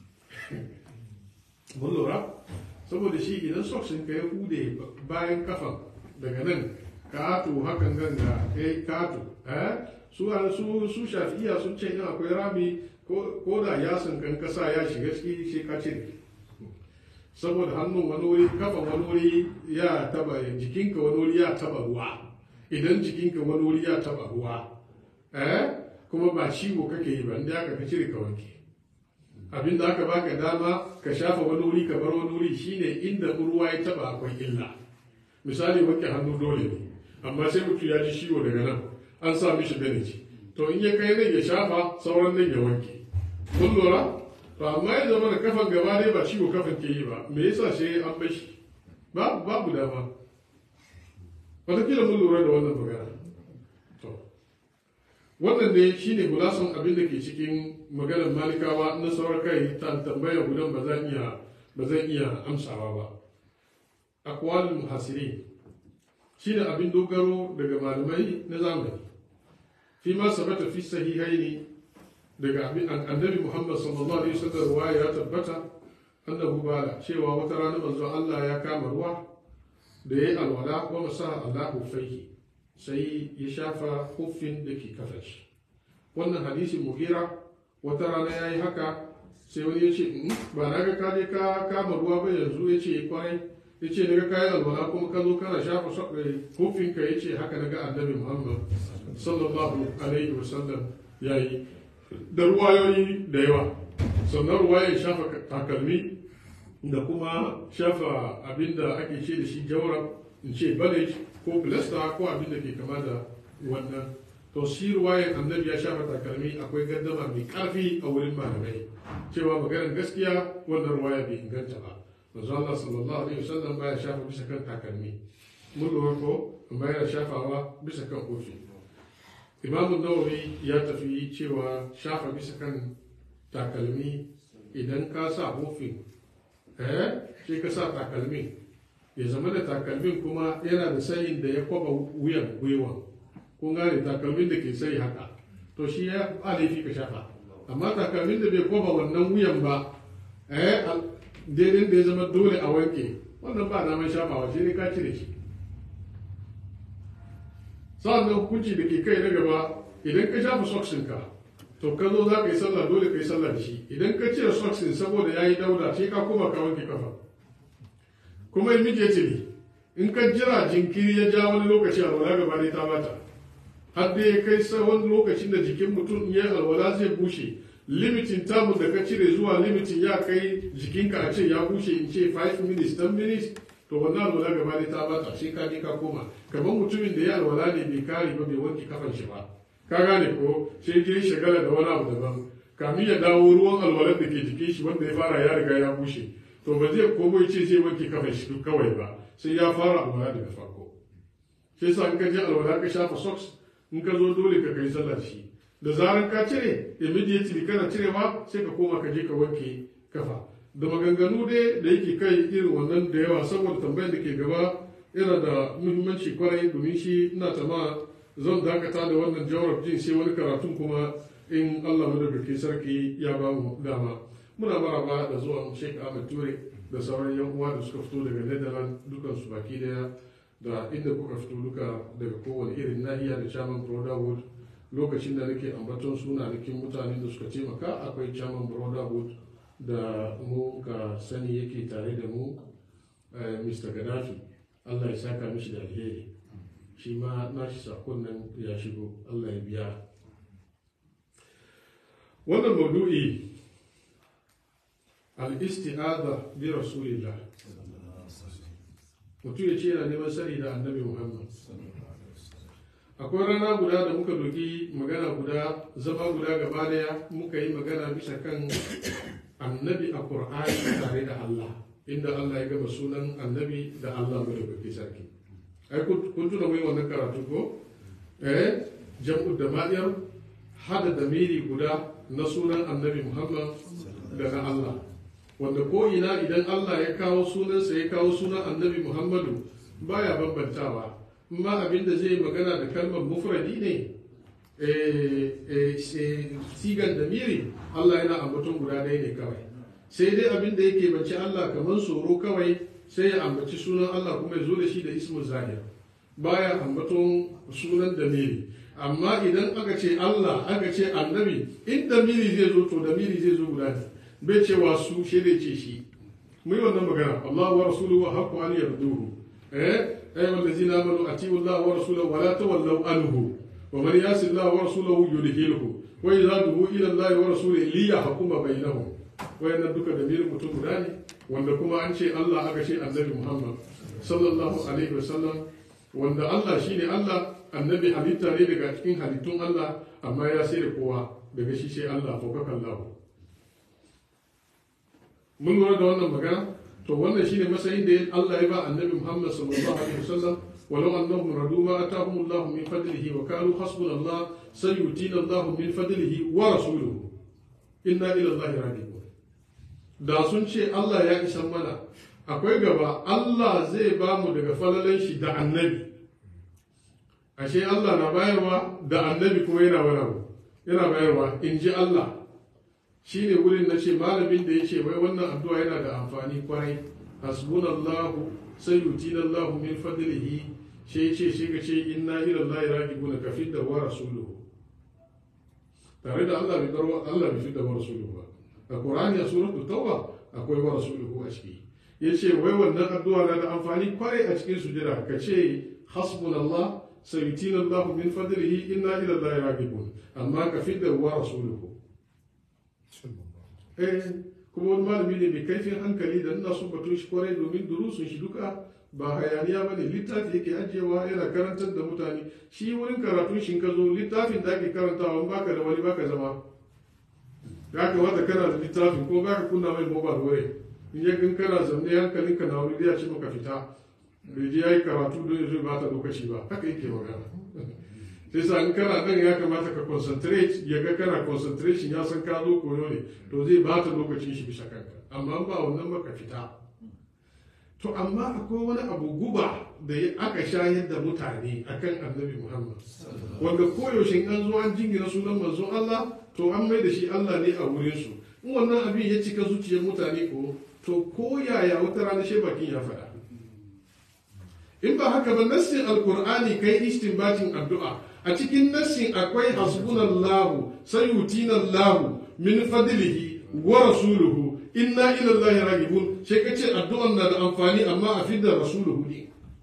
mun lura saboda shi idan soksin ka ya hude bayan kafan daga nan kato hakan ganga kai kato su su su shafi'iya sun ce in akwai rami ko da yasin kan kasa ya shiga ciki shi ka cire saboda hannun wani wuri kafan wani wuri ya taba jikinka wani wuri ya taba ruwa idan jikinka wani wuri ya taba ruwa eh kuma ba ciwo kake yi ba inda aka ka cire ka wanke abin da aka baka dama ka shafa wani wuri ka bar wani wuri shine inda ruwa ya taba akwai illa misali wanke hannu dole ne amma sai mutum ya ji ciwo daga nan an sa mishi beneci to in ya kai nan ya shafa sauran nan ya wanke kun lura to amma ya zama da kafan gaba dai ba ciwo kafan ke yi ba me yasa sai an bar shi babu babu dama wataƙila mun lura da wannan magana to wannan ne shine gulasan abin da ke cikin maganar malikawa na sauran kai ta tambaya gudan ba zan iya ba zan iya amsawa ba aqwalul muhasirin shine abin dogaro daga malamai na zamani fi ma sabata fi sahihaini daga abin annabi Muhammad sallallahu alaihi wasallam ruwaya ya tabbata annahu bala cewa wata rana manzo Allah ya kama ruwa da yayi alwala wa masaha Allahu faihi sai ya shafa huffin da ke kafa shi wannan hadisi mugira wata rana ya yi haka sai wani ya ce ba na ga kaje ka kama ruwa ba yanzu ya ce kwarai ya ce daga kayan alwala kuma ka zo kana shafa huffin ka ya ce haka daga annabi muhammad sallallahu alaihi wasallam ya yi da ruwayoyi da yawa sannan ruwayan shafa takalmi da kuma shafa abinda ake ce da shi jawrab in ce balej ko filasta ko abin da ke kama da wannan to shi ruwayan annabi ya shafa takalmi akwai gaddama mai karfi a wurin malamai cewa maganar gaskiya wannan ruwaya bai inganta ba manzo Allah sallallahu alaihi wasallam baya shafa bisa kan takalmi mun lura ko amma yana shafawa bisa kan kofi imamu nawawi ya tafi cewa shafa bisa kan takalmi idan ka sa hofin eh sai ka sa takalmin ya zama da takalmin kuma yana da sayin da ya kwaba wuyan gwiwan kun gane takalmin da ke sayi haka to shi ya laifi ka shafa amma takalmin da bai kwaba wannan wuyan ba eh daidai da ya zama dole a wanke wannan ba na mai shafawa shi ne ka cire shi sa'annan hukunci da ke kai na gaba idan ka shafa soksinka to ka zo za ka yi sallah dole ka yi sallah da shi idan ka cire soksin saboda ya yi dauda sai ka koma ka wanke kafa kuma immediately in ka jira jinkiri ya ja wani lokaci alwala gaba ne ta bata har da ya kai wani lokacin da jikin mutum ya alwala zai bushe limitin tamu da ka cire zuwa limitin ya kai jikinka a ce ya bushe in ce 5 minutes 10 minutes to wannan alwala gaba ne ta bata sai ka je ka koma kamar mutumin da ya alwala ne bai kare ba bai wanke kafan shi ba ka gane ko sai je shagala da wani abu daban kamin ya dawo ruwan alwalar da ke jikin shi wanda ya fara ya riga ya bushe to ba zai komo ce zai wanke kafan shi kawai ba sai ya fara alwala daga farko sai sa in ka je alwala ka shafa socks in ka zo dole ka kai sallar shi da zaran ka cire immediately kana cirewa sai ka koma ka je ka wanke kafa da maganganu dai da yake kai irin wannan da yawa saboda tambayar da ke gaba yana da muhimmanci kwarai domin shi ina tama zan dakata da wannan jawab jin sai wani karatun kuma in Allah madaukaki sarki ya ba mu dama muna maraba da zuwan Sheikh Ahmad Ture da sauran yan uwa da suka fito daga Netherlands dukan su baki daya da inda kuka fito duka daga kowane irin nahiya da Chairman Brotherhood lokacin da nake ambaton sunanakin mutanen da suka taimaka akwai Chairman Brotherhood da mu ka sani yake tare da mu Mr. Gaddafi Allah ya saka mishi da alheri shi ma nashi sakon nan ya shigo Allah ya biya wannan maudu'i al-isti'adha bi rasulillah mutum ya ce yana neman sani da annabi muhammad akwai rana guda da muka doki magana guda zama guda gaba daya muka yi magana bisa kan annabi a qur'ani tare da allah inda allah ya gama sunan annabi da allah mai da sarki ai kun tuna mai wannan karatu ko eh jam'u da ma'iyar hada da miri guda na sunan annabi muhammad da na allah wanda ko ina idan allah ya kawo sunansa ya kawo sunan annabi muhammadu baya bambantawa ma abin da zai magana da kalmar mufradi ne sigan da miri allah yana ambaton guda ɗaya ne kawai sai dai abin da yake bance allah kamar tsoro kawai sai ya ambaci sunan Allah kuma ya zo da shi da ismu zahir baya ambaton sunan damiri amma idan aka ce Allah aka ce annabi in damiri zai zo to damiri zai zo guda ne bai cewa su shi dai ce shi mu yi wannan magana Allah wa rasuluhu wa haqqu an yarduhu eh ay wallazina amanu atiu Allah wa rasulahu wa la tawallaw anhu wa man yasi Allah wa rasulahu yudhilhu wa idza duhu ila Allah wa rasulihi liyahkuma bainahum wayannan duka damirin mutum guda ne wanda kuma an ce Allah aka ce annabi Muhammad sallallahu alaihi wasallam wanda Allah shine Allah annabi halitta ne daga cikin halittun Allah amma ya sai da kowa daga shi sai Allah fokaka Allah mun lura da wannan magana to wannan shine matsayin da Allah ya ba annabi Muhammad sallallahu alaihi wasallam ولو أنهم ردوا ما أتاهم الله من فضله وكانوا حسبنا الله سيؤتينا الله من فضله ورسوله إنا إلى الله راجعون da sun ce Allah ya isan mana akwai gaba Allah zai ba mu daga falalan shi da annabi ashe Allah na bayarwa da annabi kuma yana wani yana bayarwa in ji Allah shi ne wurin na ce malamin da ya ce wai wannan addu'a yana da amfani kwarai hasbunallahu sai yutina Allah min fadlihi shi ce shi ga ce inna ila Allah raji'un kafin da wa rasuluhu tare da Allah bai karwa Allah bai fi da wa rasuluhu ba a Qur'ani a suratul Tauba akwai wa rasuluhu a ciki yace wai wannan addu'a na da amfani kwarai a cikin sujada ka ce hasbunallah sayutina Allah min fadlihi inna ila Allah raghibun amma ka fidda wa rasuluhu eh kuma wani malami ne mai kaifin hankali da ina son batun shi kwarai domin durusun shi duka ba hayaniya bane littafi yake ajiyewa yana karantar da mutane shi wurin karatun shi ka zo littafin da ake karantawa baka da wani baka zama ya kamata kana da littafin ko ba ka kunna mai mobile wurin in ya gan kana zaune hankalin ka na wani ya ce maka fita bai je ya yi karatu don zai ba ta lokaci ba haka yake magana sai sa in kana nan ya kamata ka concentrate ya ga kana concentration ya san ka zo koyo ne to zai ba ta lokacin shi bisa kanka amma ba wannan maka fita to amma akwai wani abu guba da aka shayar da mutane akan annabi muhammad wanda koyaushe an zo an jingina sunan manzon allah to an mai da shi Allah ne a wurinsu in wannan abin ya cika zuciyar mutane ko to ko yaya wata rana shi bakin ya faɗa in ba haka ba nassin alkur'ani kai istinbatin addu'a a cikin nassin akwai hasbunallahu sayutinallahu min fadlihi wa rasuluhu inna ila allahi raghibun sai kace addu'an na da amfani amma a fidda rasuluhu ne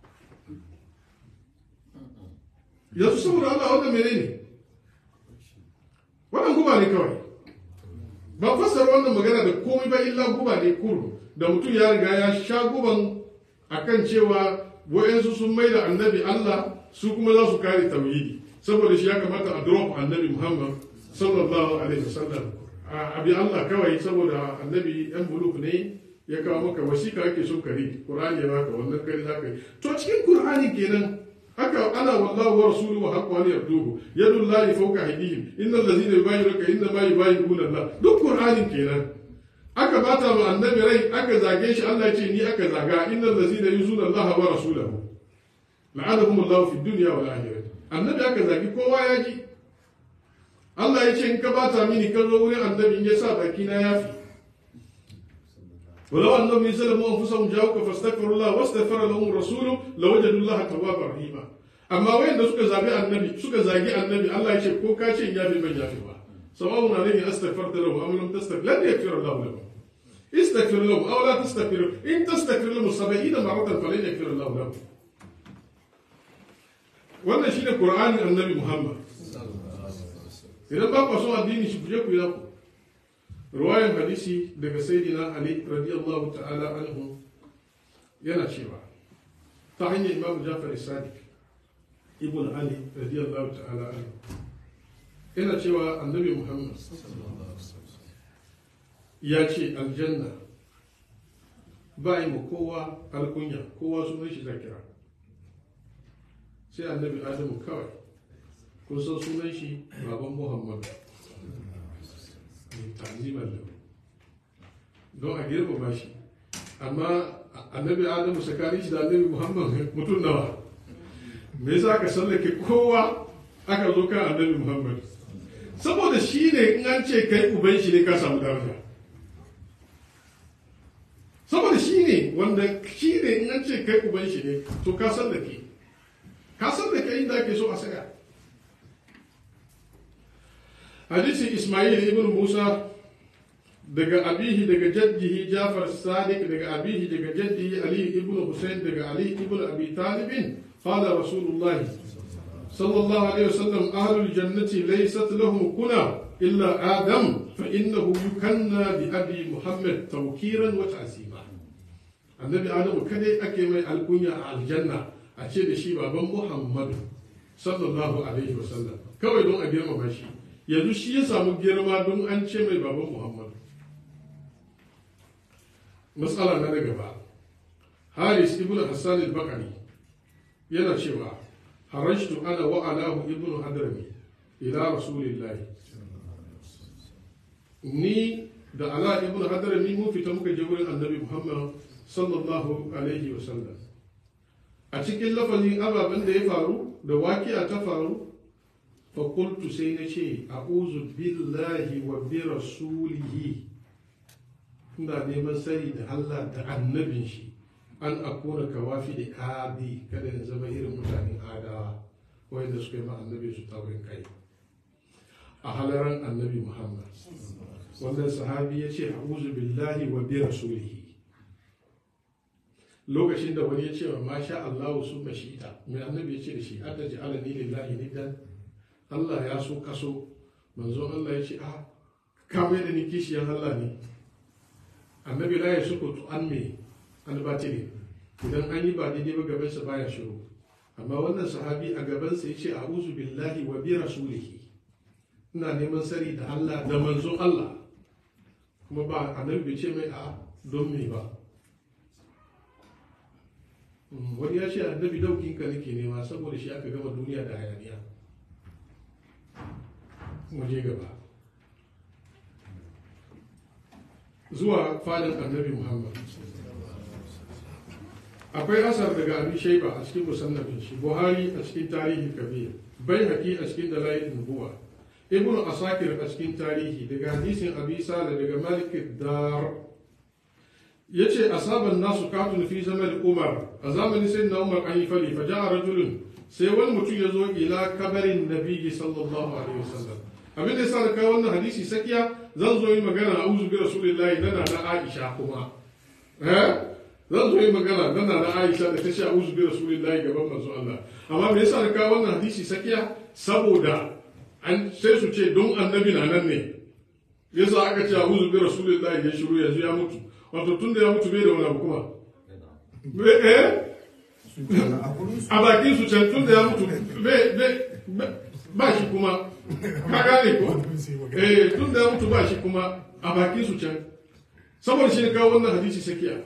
yanzu saboda Allah wannan menene wannan guba ne kawai ba fassara wannan magana da komai ba illa guba ne kurum da mutum ya riga ya sha guban akan cewa wa'yansu sun mai da annabi Allah su kuma za su kare tauhidi saboda shi ya kamata a drop annabi Muhammad sallallahu alaihi wasallam a bi Allah kawai saboda annabi yan buluk ne ya kawo maka wasiƙa ake son kare Qur'ani ya baka wannan kare za ka yi to cikin Qur'ani kenan haka ana wallahu wa rasuluhu wa haqqu an yarduhu yadu llahi fawqa aydihim innal ladzina yubayyinuka inna ma yubayyinuna Allah duk Qur'ani kenan aka bata ma annabi rai aka zage shi Allah ya ce ni aka zaga innal ladzina yuzuna Allah wa rasulahu la'anahum Allah fi dunya wal akhirah annabi aka zagi kowa ya ji Allah ya ce in ka bata mini ka zo wurin annabi in ya sa baki na yafi ولو انهم يسلموا انفسهم جاءوك فاستغفروا الله واستغفر لهم الرسول لوجدوا الله توابا رحيما amma wayanda suka zabi annabi suka zagi annabi Allah ya ce ko ka ce ya fi ban yafi ba sawa'un alayhi astaghfarta lahu am lam tastaghfir lan yaghfir Allah lahu استغفر لهم او لا تستغفر ان تستغفر لهم 70 مره فلن يغفر الله لهم wannan shine qur'anin annabi muhammad idan ba ku son addini shi kuje ku yi ku ruwayan hadisi daga sayyidina ali radiyallahu ta'ala anhu yana cewa ta hanyar imamu jafar sadiq ibn ali radiyallahu ta'ala anhu yana cewa annabi muhammad ya ce aljanna ba yi ma kowa alkunya kowa sunan shi zakira sai annabi adamu kawai kun san sunan shi baban muhammad tanziman lahu don a girmama shi amma annabi adamu tsakanin shi da annabi muhammad mutum nawa me yasa aka sallake kowa aka zo kan annabi muhammad saboda shi ne in an ce kai uban shi ne ka samu daraja saboda shi ne wanda shi ne in an ce kai uban shi ne to ka sallake ka sallake inda ake so a saya hadisin ismail ibn musa daga abihi daga jaddihi jafar sadiq daga abihi daga jaddihi ali ibn husain daga ali ibn abi talibin qala rasulullah sallallahu alaihi wasallam ahlul jannati laysat lahum kuna illa adam fa innahu yukanna bi abi muhammad tawkiran wa ta'zima annabi adamu kadai ake mai alkunya a aljanna a ce da shi baban muhammadu sallallahu alaihi wasallam kawai don a girmama shi yanzu shi ya samu girma don an ce mai baban muhammadu matsala na daga ba haris ibn hassan al-bakari yana cewa harashtu ana wa alahu ibn hadrami ila rasulillahi ni da ala ibn hadrami mun fita muka je wurin annabi muhammad sallallahu alaihi wasallam a cikin lafazin ababen da ya faru da wakiya ta faru fakultu sai na ce a billahi wa bi rasulihi ina neman sani da Allah da annabin shi an akuna kawafi da adi kada na zama irin mutanen adawa wanda suka yi ma annabi su taurin kai a halaran annabi muhammad wannan sahabi ya ce a billahi wa bi rasulihi lokacin da wani ya ce wa masha Allah su mashita mai annabi ya ce da shi an da ji'ala ni lillahi nidan Allah ya so kaso manzo Allah ya ce a ka mai da ni kishiyan Allah ne annabi la ya sukutu an me an batili idan an yi ba daidai ba gabansa baya shiru amma wannan sahabi a gabansa ya ce a'udhu billahi wa bi rasulihi ina neman sari da Allah da manzo Allah kuma ba annabi bai ce mai a don me ba wani ya ce annabi daukinka nake nema saboda shi aka gama duniya da hayaniya waje gaba zuwa fadin annabi muhammad akwai asar daga abin shaiba a cikin musannafin shi buhari a cikin tarihi kabir bai haƙi a cikin dalayin nubuwa ibnu asakir a cikin tarihi daga hadisin abi sala daga malik dar ya ce asaban nasu katun fi zaman umar a zamanin sai na umar an yi fali fa ja'a rajulun sai wani mutum ya zo ila kabarin nabiyyi sallallahu alaihi wasallam abin da ya sa da kawo wannan hadisi sakiya zan zo yi magana a uzu bi rasulillahi nana na aisha kuma eh zan zo yi magana nana na aisha da ta ce a uzu bi rasulillahi gaban manzo Allah amma me yasa da kawo wannan hadisi sakiya saboda an sai su ce don annabi na nan ne yasa aka ce a uzu bi rasulillahi ya shiru yanzu ya mutu wato tun da ya mutu bai da wani abu kuma eh a bakin su can tun da ya mutu ba shi kuma ka gane ko eh tun da ya mutu ba shi kuma a bakin su can saboda shi ne kawo wannan hadisi sakiya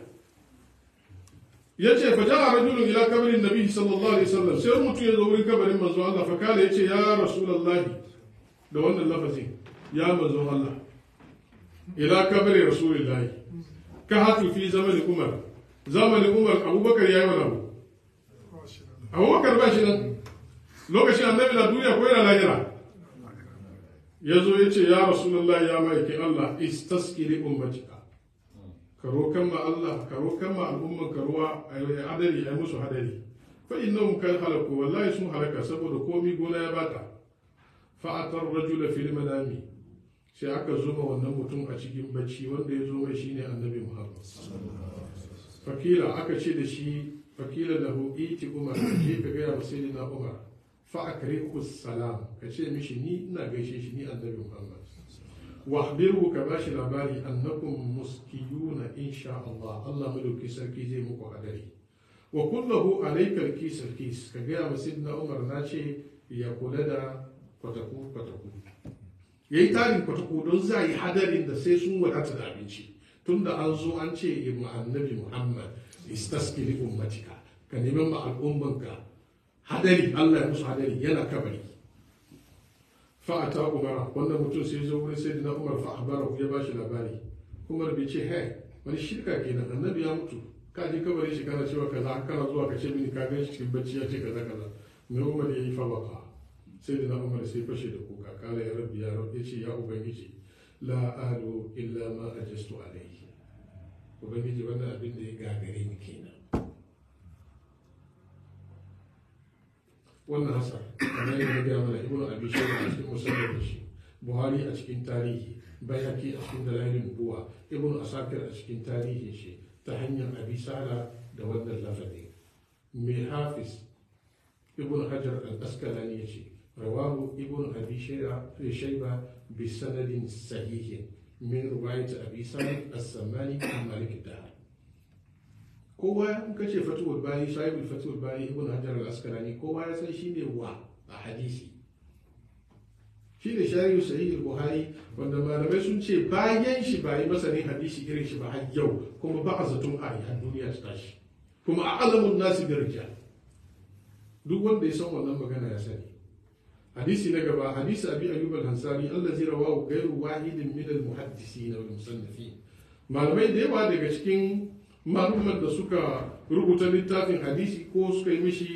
ya ce fa ja'a rajulun ila kabarin nabi sallallahu alaihi wasallam sai mutu ya zo wurin kabarin manzo Allah fa kala yace ya rasulullahi da wannan lafazin ya manzo Allah ila kabari rasulillahi ka hatu fi zamanin umar zamanin umar abubakar ya yi wani abu abubakar ba shi nan lokacin annabi na duniya ko yana lahira ya zo ya ce ya rasulallah ya ma'aikin allah istaskiri ummatika ka rokan ma allah ka rokan ma al'umman ka ruwa a yi hadari a yi musu hadari fa innahum kan halaku wallahi sun halaka saboda komi gona ya bata fa'atar rajula fil manami sai aka zuba wannan mutum a cikin bacci wanda ya zo mai shine annabi muhammad fakila aka ce da shi fakila lahu iti umar je ka gaya wa sayyidina umar fa akrihu salam ka ce mishi ni ina gaishe shi ni annabi muhammad wa akhbiru ka bashi labari annakum muskiyuna insha Allah Allah madauki sarki zai muku hadari wa kullahu alayka alkis alkis ka gaya wa sayyidina umar na ce ya kula da kwataku kwataku yayi tarin kwataku don za yi hadarin da sai sun wadata da abinci tunda an zo an ce ma annabi muhammad istaski li ummatika ka neman ma al'ummanka hadari allah ya musu hadari yana kabari fa ata umara wannan mutum sai zo wurin sai na umar fa abara ya ba shi labari umar bai ce hey wani shirka kenan annabi ya mutu ka je kabarin shi kana cewa kaza kana zuwa ka ce mini ka gan shi cikin bacci ya ce kaza kaza mai umar ya yi fa baka sai da na umar sai fashe da kuka kala ya rabbi ya rabbi ya ce ya ubangiji la adu illa ma ajastu alayhi ubangiji wannan abin da ya gagare ni kenan wannan hasar kamar yadda na gaya mana ibnu abi shayba a cikin musallar da shi buhari a cikin tarihi bayhaqi a cikin dalailin buwa ibnu asakir a cikin tarihin shi ta hanyar abi sala da wannan lafazi mai hafiz ibnu hajar al-asqalani ya ce rawahu ibnu abi shayba bi sanadin sahihin min ruwayat abi sa'id as-samani an malik da kowa in ka ce fatuwar bayi sahibul fatuwar bayi ibn hajar al-asqalani kowa ya san shine wa a hadisi shine shari'u sahih al-buhari wanda malamai sun ce bayan shi ba yi masanin hadisi irin shi ba har yau kuma ba a zaton a har duniya ta tashi kuma a alamun nasi bi rijal duk wanda ya san wannan magana ya sani hadisi na gaba hadisi abi ayyub al-ansari allazi rawahu ghayru wahidin min al-muhaddisin wal musannifin malamai da yawa daga cikin malumman da suka rubuta littafin hadisi ko suka yi mishi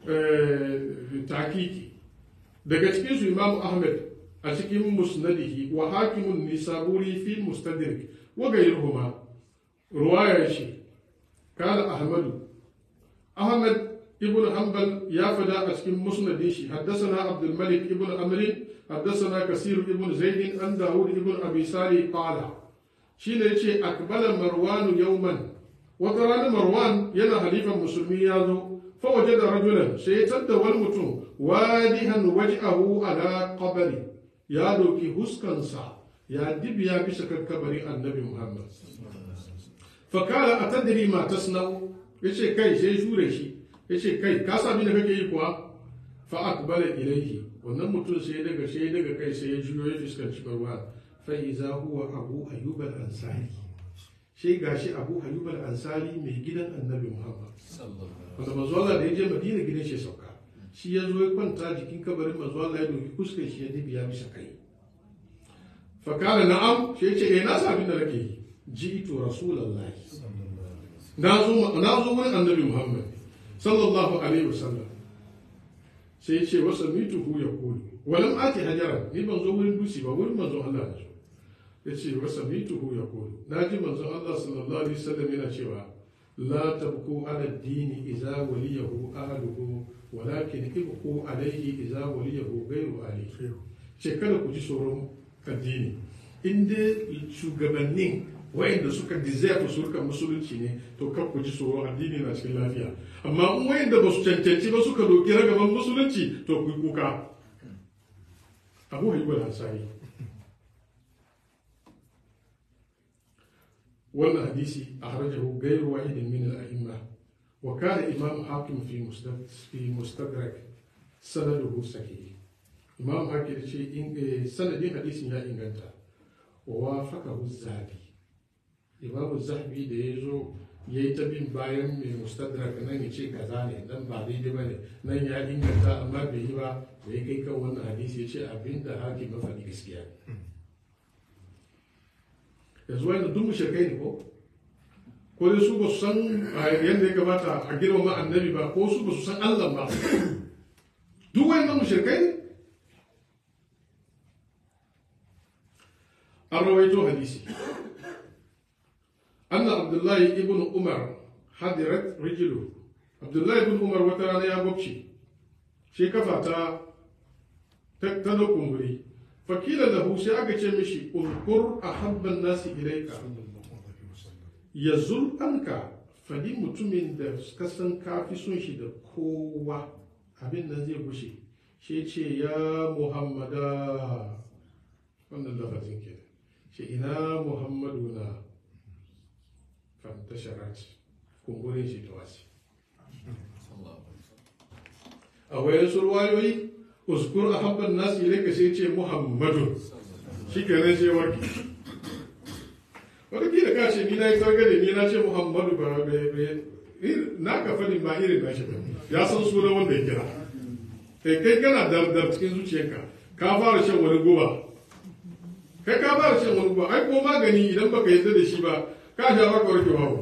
takiki daga cikin su imamu ahmed a cikin musnadihi wa hakimun nisaburi fi mustadrik wa ghayruhuma ruwaya shi kala ahmadu ahmad ابن حنبل يا فدا اسكن مسند شي حدثنا عبد الملك ابن عمرو حدثنا كثير ابن زيد عن داود ابن ابي صالح قال شي ne yace akbala marwan yawman wata rana marwan yana halifan musulmi ya zo fa wajada rajulan sai ya tadda wani mutum wadihan waj'ahu ala qabri ya doki huskansa ya dibiya bisa kan kabarin annabi muhammad fa kala atadri ma tasna'u yace kai sai jure shi ya ce kai ka sami da kake yi kuwa fa akbala ilaihi wannan mutum sai daga sai daga kai sai ya juyo ya fuskanci barwa fa iza huwa abu ayyub al-ansari sai gashi abu ayyub al-ansari mai gidan annabi muhammad wanda manzo Allah da ya je madina gidan shi sauka shi ya zo ya kwanta jikin kabarin manzo Allah ya doki fuskar shi ya dibiya bisa kai fa kana na'am sai ya ce eh na sami da nake yi ji'tu rasulullahi na zo na zo wurin annabi muhammad sallallahu alaihi wasallam sai ce wasa mituhu ya kuli walam ati hajara ni ban zo wurin dusi ba wurin manzon Allah na zo ya ce wasa mituhu ya kuli na ji manzon Allah sallallahu alaihi wasallam yana cewa la tabku ala dini idza waliyahu ahluhu walakin ibku alaihi idza waliyahu ghayru alihi ce kada ku ji tsoron addini in dai shugabannin wayanda suka deserve su rika musulunci ne to kan ku ji tsoron addini na cikin lafiya amma in wayanda ba su cancanci ba suka doki ragaban musulunci to ku yi kuka abu hayyuwar hansari wannan hadisi a harajahu gairu wahidin min al-a'imma wa kana imam hakim fi fi mustadrak sanaduhu sahih imam hakim ce in sanadin hadisin ya inganta wa wafaqahu zabi imamu zahabi da ya zo ya yi ta bin bayan mai mustadrak nan ya ce kaza ne nan ba daidai ba ne nan ya inganta amma bai yi ba da ya kai kan wannan hadisi ya ce abin da hakim mafaɗi gaskiya yanzu wani duk mushrikai ne ko ko dai su ba su san yadda ya kamata a girmama annabi ba ko su ba su san Allah ba duk wayannan mushrikai ne an rawaito hadisi anna abdullahi ibn umar hadirat rijilu abdullahi ibn umar wata rana ya gwabce shi kafa ta ta da kumburi fakila lahu sai aka ce mishi ulkur a habban nasi ilaika ya zul'anka fadi mutumin da ka san kafi son shi da kowa abin nan zai gushe shi ce ya muhammada wannan lafazin ke shi ina muhammadu na fantasharat kumburin shi ta wasi a wayan surwayoyi uskur a habban nasu ilaika sai ce muhammadu shi kenan sai warki wataƙila ka ce ni na yi kargade ni na ce muhammadu ba na ka faɗin ba irin nashi ba ya san sunan wanda ya kira kai kai kana dardar cikin zuciyarka ka fara shan wani guba kai ka fara shan wani guba ai ko magani idan baka yarda da shi ba ka sha baka warke babu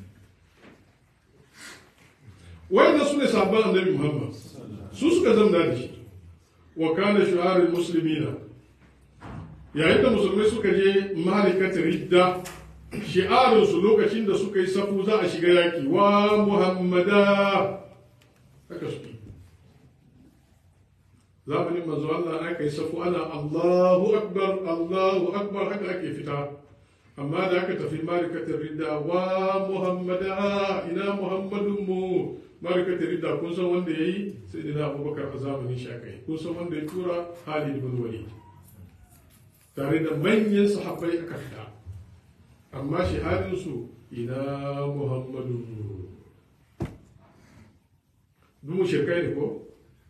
wanda su ne sabon annabi muhammad su suka zamna da shi wa kana shu'arul muslimina yayin da musulmai suka je malikatar ridda shi'arinsu lokacin da suka yi safu za a shiga yaki wa muhammada haka suke zamanin manzo Allah aka yi safu ana Allahu akbar Allahu akbar haka ake fita amma da aka tafi malikatar ridda wa muhammada ina muhammadun mu malikatar ridda kun san wanda yayi sai dina abubakar a zamanin shi aka yi kun san wanda ya tura Khalid bin Walid tare da manyan sahabbai aka fita amma shahadinsu ina muhammadu dumu shekai ne ko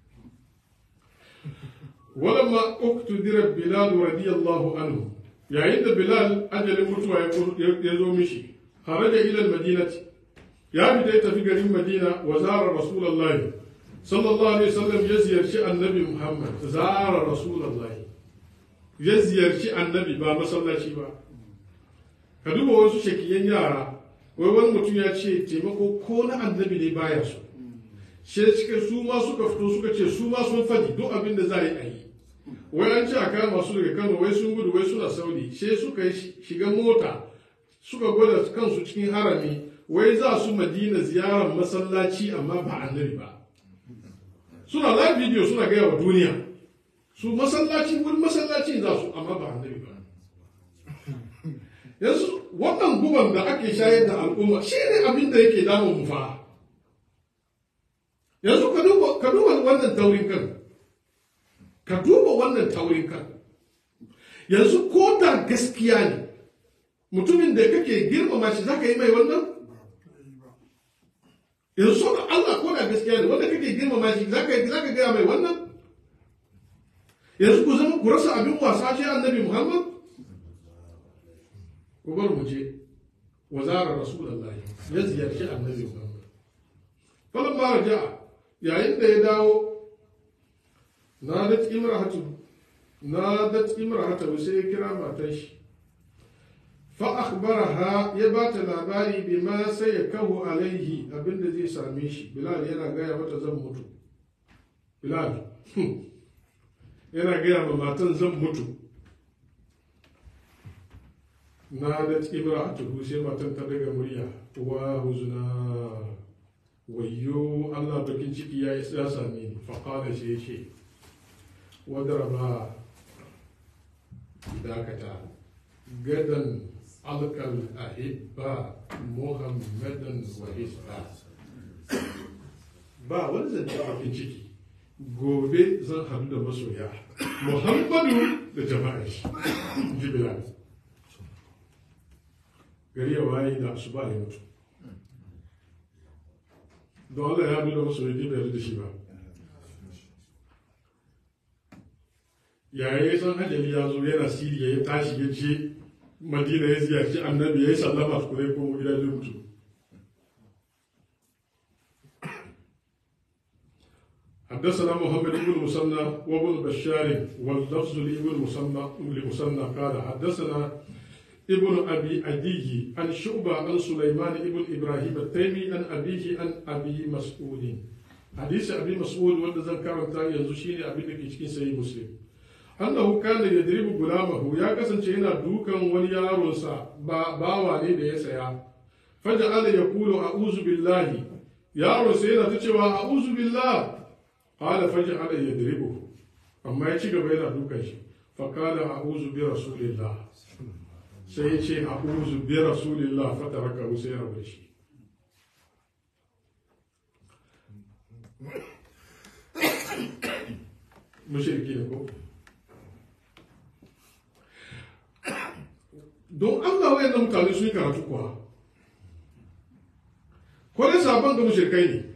walamma uktudira bilal radiyallahu anhu yayin da bilal ajalin mutuwa ya zo mishi haraja ila madinati ya fita ya tafi garin madina wa zara rasulullahi sallallahu alaihi wasallam ya ziyarci annabi muhammad zara rasulullahi ya ziyarci annabi ba masallaci ba ka duba wasu shakiyan yara wai wani mutum ya ce taimako ko na annabi ne baya su she suka su ma suka fito suka ce su ma sun fadi duk abin da za a yi a yi wai an ce a kama su daga kano wai sun gudu wai suna saudi she suka shiga mota suka gwada kansu cikin harami wai za su madina ziyarar masallaci amma ba annabi ba suna live video suna gaya wa duniya su masallaci wani masallaci za su amma ba annabi ba yanzu wannan guban da ake shayar da al'umma shi ne abin da yake damun mu fa yanzu ka duba ka duba wannan taurin kan ka duba wannan taurin kan yanzu ko da gaskiya ne mutumin da kake girmama shi zaka yi mai wannan yanzu so da Allah ko da gaskiya ne wanda kake girmama shi zaka yi zaka gaya mai wannan yanzu ku zama ku rasa abin wasa ce annabi Muhammad ku bar mu je wa zara rasulullahi ya ziyarci annabi Muhammad falan ma raja yayin da ya dawo na da imrahatu na da imrahatu sai ya kira matan shi fa akhbaraha ya ba ta labari bima sai ya kahu alaihi abinda zai same shi bilal yana gaya mata zan mutu bilal yana gaya ma matan zan mutu na da ibra a tuhu sai matan ta daga murya wa huzuna wayyo allah bakin ciki ya ya same ni faƙala shi ya ce wadaraba dakata gadan alkal ahibba muhammadan wa hisba ba wani zance bakin ciki gobe zan haɗu da masoya muhammadu da jama'a shi jibilal gari ya waye da su ba ya mutu don Allah ya haɗu da masoya ne bai da shi ba yaya ya san ajali ya zo yana siriya ya tashi ya je madina ya ziyarci annabi ya yi sallama su kuma ko gida zai mutu حدثنا محمد بن مسنى وابن بشار واللفظ لابن مسنى لمسنى قال حدثنا ابن أبي أدي عن شعبة عن سليمان ابن إبراهيم التيمي عن أبيه عن أبي مسعود حديث أبي مسعود وأن ذكر تاني يزوشيني أبي لك cikin سيد مسلم أنه كان يدرب غلامه يا كسن شينا دوكا وليارونسا باوا ne da ya saya فجعل يقول أعوذ بالله يارو سينا تشوى أعوذ بالله قال فجعل يدربه أما يشي غبا دوكا شي فقال أعوذ برسول الله sai ya ce a uzu bi rasulillah fata raka sai ya rabu da shi mushriki ne ko don Allah wayannan mutane sun yi karatu kuwa ko dai sabon ga mushrikai ne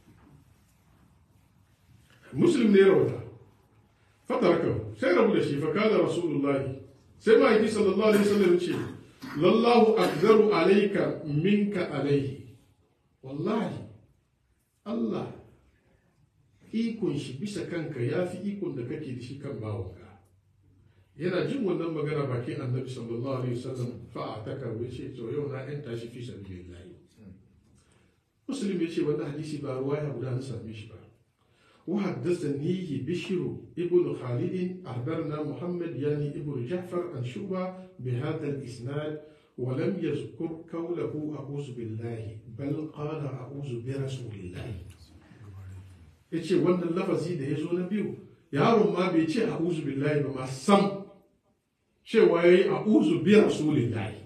muslim ne ya rawata fata raka sai rabu da shi fa kana rasulullahi sai ma'aiki sallallahu alaihi wasallam ce lallahu akzaru alaika minka alaihi wallahi Allah ikon shi bisa kanka ya fi ikon da kake da shi kan bawanka yana jin wannan magana bakin annabi sallallahu alaihi wasallam fa a taka ce to yau na yan tashi fi sabilillah muslim ya ce wannan hadisi ba ruwaya guda na same shi ba وحدثنيه بشر ابن خالد أخبرنا محمد يعني ابن جعفر عن شعبة بهذا الإسناد ولم يذكر قوله أعوذ بالله بل قال أعوذ برسول الله yace wannan lafazi da ya zo na biyu yaron ma bai ce a'udhu billahi ba ma sam cewa yayi a'udhu bi rasulillahi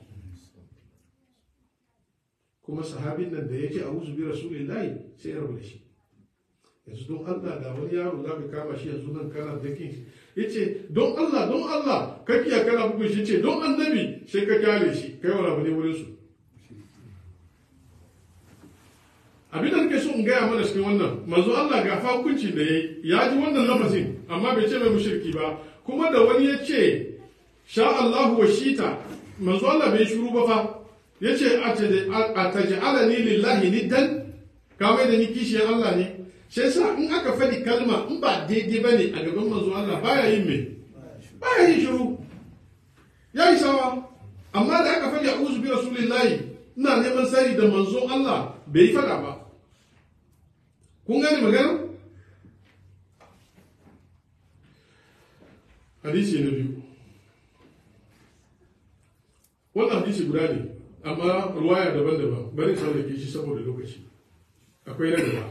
kuma sahabin nan da yake a'udhu bi rasulillahi sai ya rabu da shi yanzu don Allah da wani yaro za ka kama shi yanzu nan kana dakin shi ya ce don Allah don Allah ka kiya kana bugun shi ce don annabi sai ka kyale shi kai wani abu ne wurin su abin da nake so in gaya mana cikin wannan manzo Allah ga fa hukuncin da yayi ya ji wannan lafazin amma bai ce mai mushriki ba kuma da wani ya ce sha Allahu wa shita manzo Allah bai shiru ba fa yace a taj'alani lillahi niddan ka mai da ni kishiyar Allah ne shi yasa in aka faɗi kalma in ba daidai ba ne a gaban manzo Allah baya yin me baya yin shiru ya yi sawa amma da aka faɗi a'udhu bi rasulillahi ina neman sari da manzo Allah bai yi faɗa ba kun gane magana hadisi na biyu wannan hadisi guda ne amma ruwaya daban-daban bari ke shi saboda lokaci akwai na gaba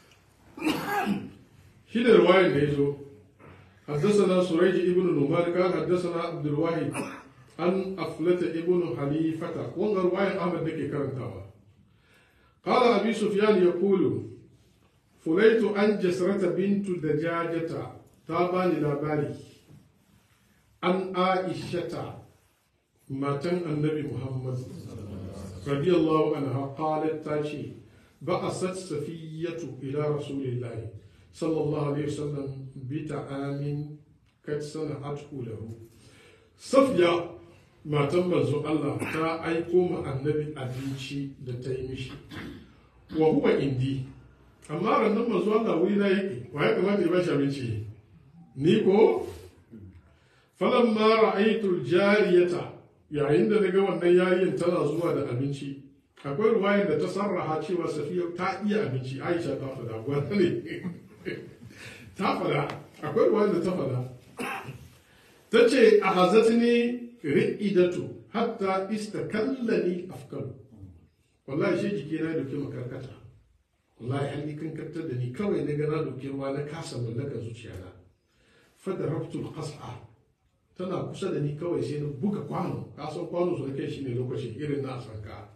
shi da ruwayar da ya zo حدثنا سريج ابن نمار قال حدثنا عبد الواحد عن أفلة ابن حليفة وان رواية أحمد نكي كرنتاوا قال أبي سفيان يقول فليت أن جسرة بنت دجاجة تاباني لاباري أن عائشة ماتن النبي محمد رضي الله عنها قالت تاشي بعثت صفية إلى رسول الله صلى الله عليه وسلم بطعام قد صنعته له صفية ما تم الله تا أيكم النبي أبيشي دتيمشي وهو عندي amma rannan manzo Allah wuri na yake wa ya kamata ya bashi abinci ni ko falamma ra'aytu jariyata yayin da naga wannan yayin tana zuwa da abinci akwai ruwayar da ta sarraha cewa safiya ta iya abinci aisha ta fada wanda ne ta fada akwai ruwayar da ta fada ta ce a hazatni ri'idatu hatta istakallani afkalu wallahi shi jikina da ke makarkata wallahi an yi kankantar da ni kawai na gana doke ruwa na kasa mallakar zuciyana fada rabtul qas'a tana kusa da ni kawai sai na buga kwano kasan kwano su kai shi ne lokacin irin na sanka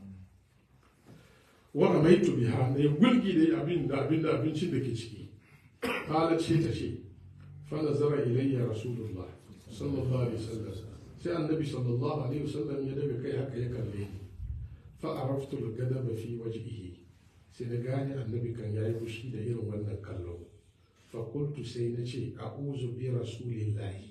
wa ramaitu biha na ya gulgi da abin da abin da abincin da ke ciki qalat ce ta ce fa nazara ilayya rasulullah sallallahu alaihi wasallam sai annabi sallallahu alaihi wasallam ya daga kai haka ya kalle ni fa araftu al-gadaba fi wajhihi sai na gane annabi kan yayi fushi da irin wannan kallo fa qultu sai na ce a'udhu bi rasulillahi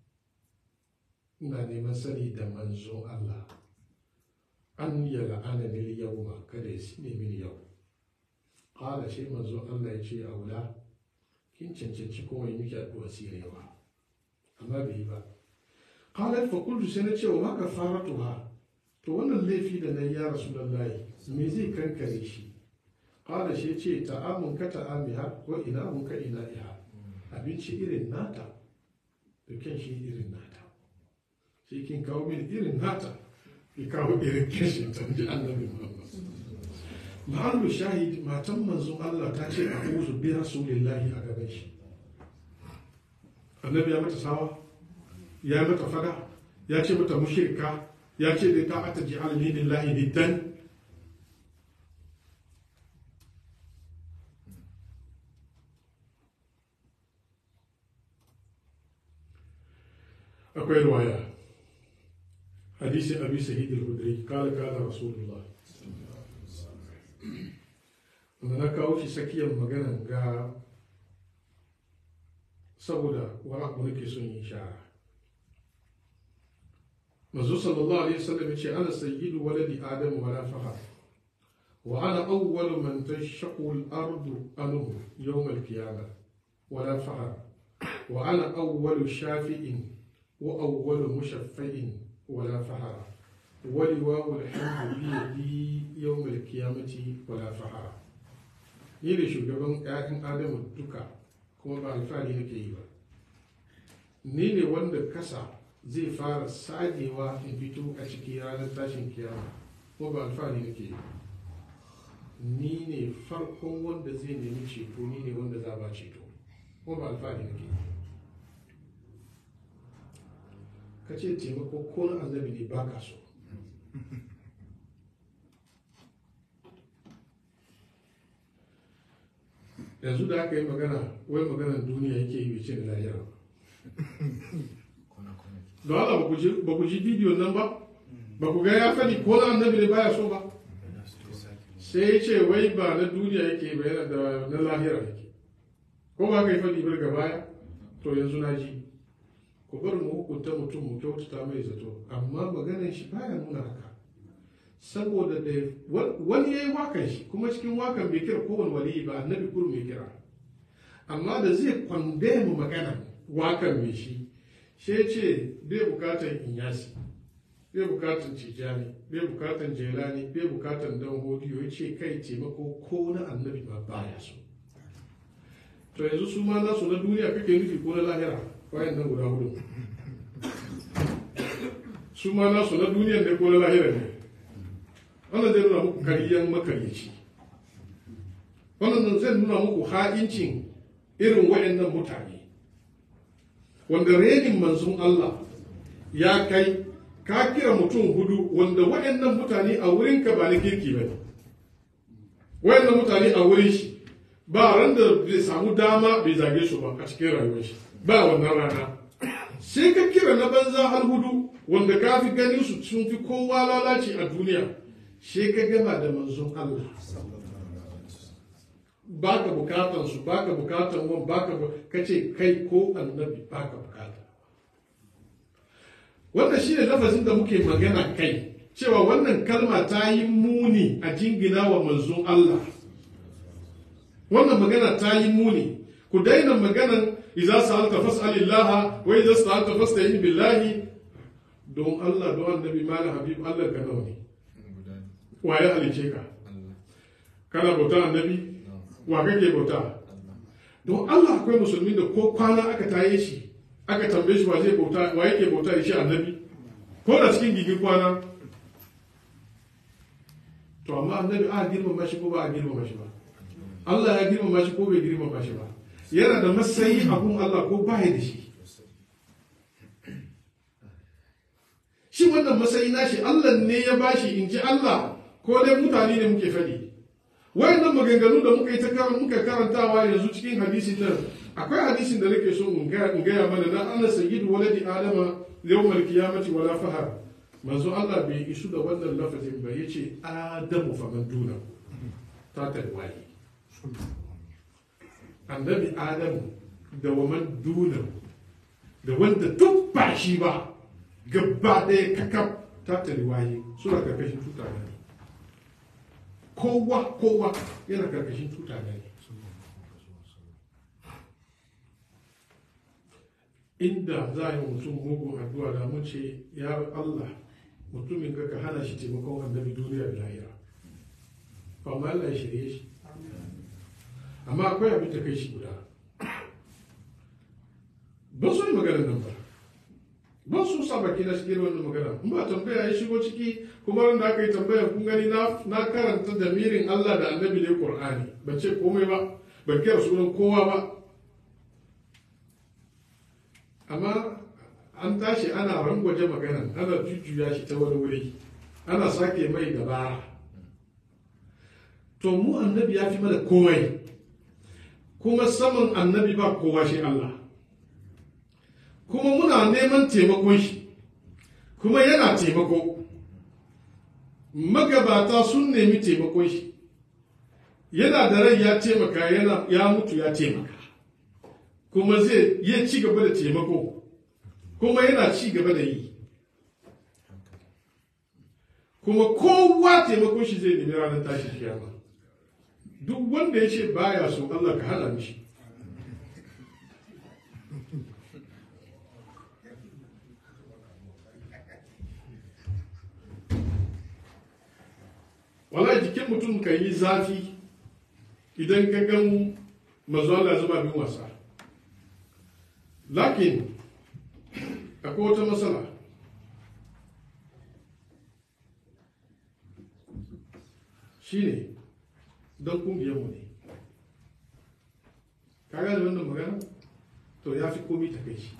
ina neman sani da manzon Allah an ya la'ana ni yawma kada ya sine mini yau qala sai manzon Allah ya ce aula kin cancanci kuma yi miki addu'a sirewa amma bai yi ba qalat fa qultu sai na ce wa ma kafaratuha to wannan laifi da na yi ya rasulullahi me zai kankare shi qala shi ce ta'amun ka ta'amiha wa ina'un ka ina'iha abinci irin nata da kyan shi irin nata sai kin kawo min irin nata ki kawo irin kashin ta ji annabi Muhammad mahallu shahid matan manzon Allah ta ce a uzu bi rasulillahi a gaban shi annabi ya mata sawa ya mata fada ya ce mata mushrika ya ce da ta ata ji alini lillahi niddan akwai ruwaya hadisi abi sa'id al-khudri kala kala rasulullah wanda na kawo shi tsakiyar maganan ga saboda wani abu nake son yin shara manzo sallallahu alaihi wasallam yace ana sayyidu waladi adam wala fakhar wa ana awwalu man tashaqqu al-ardu anhu yawm al-qiyamah wala fakhar wa ana awwalu shafi'in wa awwalu mushaffa'in wala fakhar ولواء الحمد بيدي يوم القيامة ولا فخر ni da shugaban 'ya'yan adamu duka kuma ba alfahari nake yi ba ni ne wanda kasa zai fara sagewa in fito a ciki ranar tashin kiyama kuma ba alfahari nake yi ba ni ne farkon wanda zai nemi ceto ni ne wanda za ba ceto kuma ba alfahari nake yi ka ce taimako ko na annabi ne ba ka so yanzu da aka yi magana wai maganar duniya yake yi ce da lahira da wala ba ku ji bidiyon nan ba ba ku ga ya faɗi ko na annabi ne baya so ba sai ya ce wai ba na duniya yake ba yana da na lahira yake ko ba ka yi faɗi bar ga baya to yanzu na ji ku bar mu hukunta mutum mu kyautata mai zato amma maganar shi baya nuna haka saboda da wani ya yi wakan shi kuma cikin wakan bai kira kowane waliyi ba annabi kuru mai kira amma da zai kwande mu magana wakan mai shi shi ce bai bukatan inyasi bai bukatan cijani bai bukatan jelani bai bukatan dan hodiyo ya ce kai taimako ko na annabi ba baya so to yanzu su ma nasu na duniya kake nufi ko na lahira bayan nan guda hudu su ma nasu na duniya ne ko na lahira ne wannan zai nuna muku kariyan makaryaci wannan zai nuna muku ha'incin irin waɗannan mutane wanda renin manzon Allah ya kai ka kira mutum hudu wanda waɗannan mutane a wurinka ba na kirki ba ne waɗannan mutane a wurin shi ba ran da bai samu dama bai zage su ba a cikin rayuwar shi ba wannan rana sai ka kira na banza har hudu wanda ka fi ganin su sun fi kowa lalaci a duniya shi ka gama da manzon Allah ba ka bukatan su ba ka bukatan wan ba ka ka ce kai ko annabi ba ka bukata wannan shi ne lafazin da muke magana kai cewa wannan kalma ta yi muni a jingina wa manzon Allah wannan magana ta yi muni ku daina maganan idza sa'alta fas'alillaha wa idza sa'alta fasta'in billahi don Allah don annabi malam habib Allah ka nawa ne wa ya halice ka kana bauta annabi wa kake bauta don Allah akwai musulmi da ko kwana aka taye shi aka tambaye shi wa zai bauta wa yake bauta da shi annabi ko da cikin gigin kwana to amma annabi a girmama shi ko ba a girmama shi ba Allah ya girmama shi ko bai girmama shi ba yana da matsayi abun Allah ko ba da shi shi wannan matsayi nashi Allah ne ya bashi in ji Allah ko dai mutane ne muke faɗi wayannan maganganu da muka yi ta karan muka karantawa yanzu cikin hadisin nan akwai hadisin da nake so in gaya mana na Allah sayyidu waladi adama yawmal qiyamati wala fahar manzo Allah bai isu da wannan lafazin ba yace adamu faman duna ta tarwaye annabi adamu da waman duna da wanda duk ba shi ba gaba ɗaya kakaf ta tarwaye suna karkashin tuta ne kowa kowa yana karkashin tuta ne inda za a yi mutum mugun addu'a da mun ce ya Allah mutumin ka ka hana shi taimakon annabi duniya da lahira amma Allah ya shirye shi amma akwai abin da kai shi guda ba su yi maganar nan ba ba su sa baki na cikin wannan magana in ba tambaya ya shigo ciki kuma ran da aka yi tambaya kun gani na karanta da mirin Allah da annabi ne Qur'ani ban ce komai ba ban kira sunan kowa ba amma an tashi ana rangwaje magana ana jujjuya shi ta wani wuri ana sake mai dabara to mu annabi ya fi mana komai kuma saman annabi ba kowa shi Allah kuma muna neman taimakon shi kuma yana taimako magabata sun nemi taimakon shi yana da rai ya taimaka yana ya mutu ya taimaka kuma zai yi ci gaba da taimako kuma yana ci gaba da yi kuma kowa taimakon shi zai nemi ranar tashi kiyama duk wanda ya ce baya so Allah ka hana mishi wala jikin mutum kan yi zafi idan ka gan mazuwa zama bin wasa lakin akwai wata matsala shi ne don kungiyarmu ne ka gane wannan magana to ya fi komi ta kai shi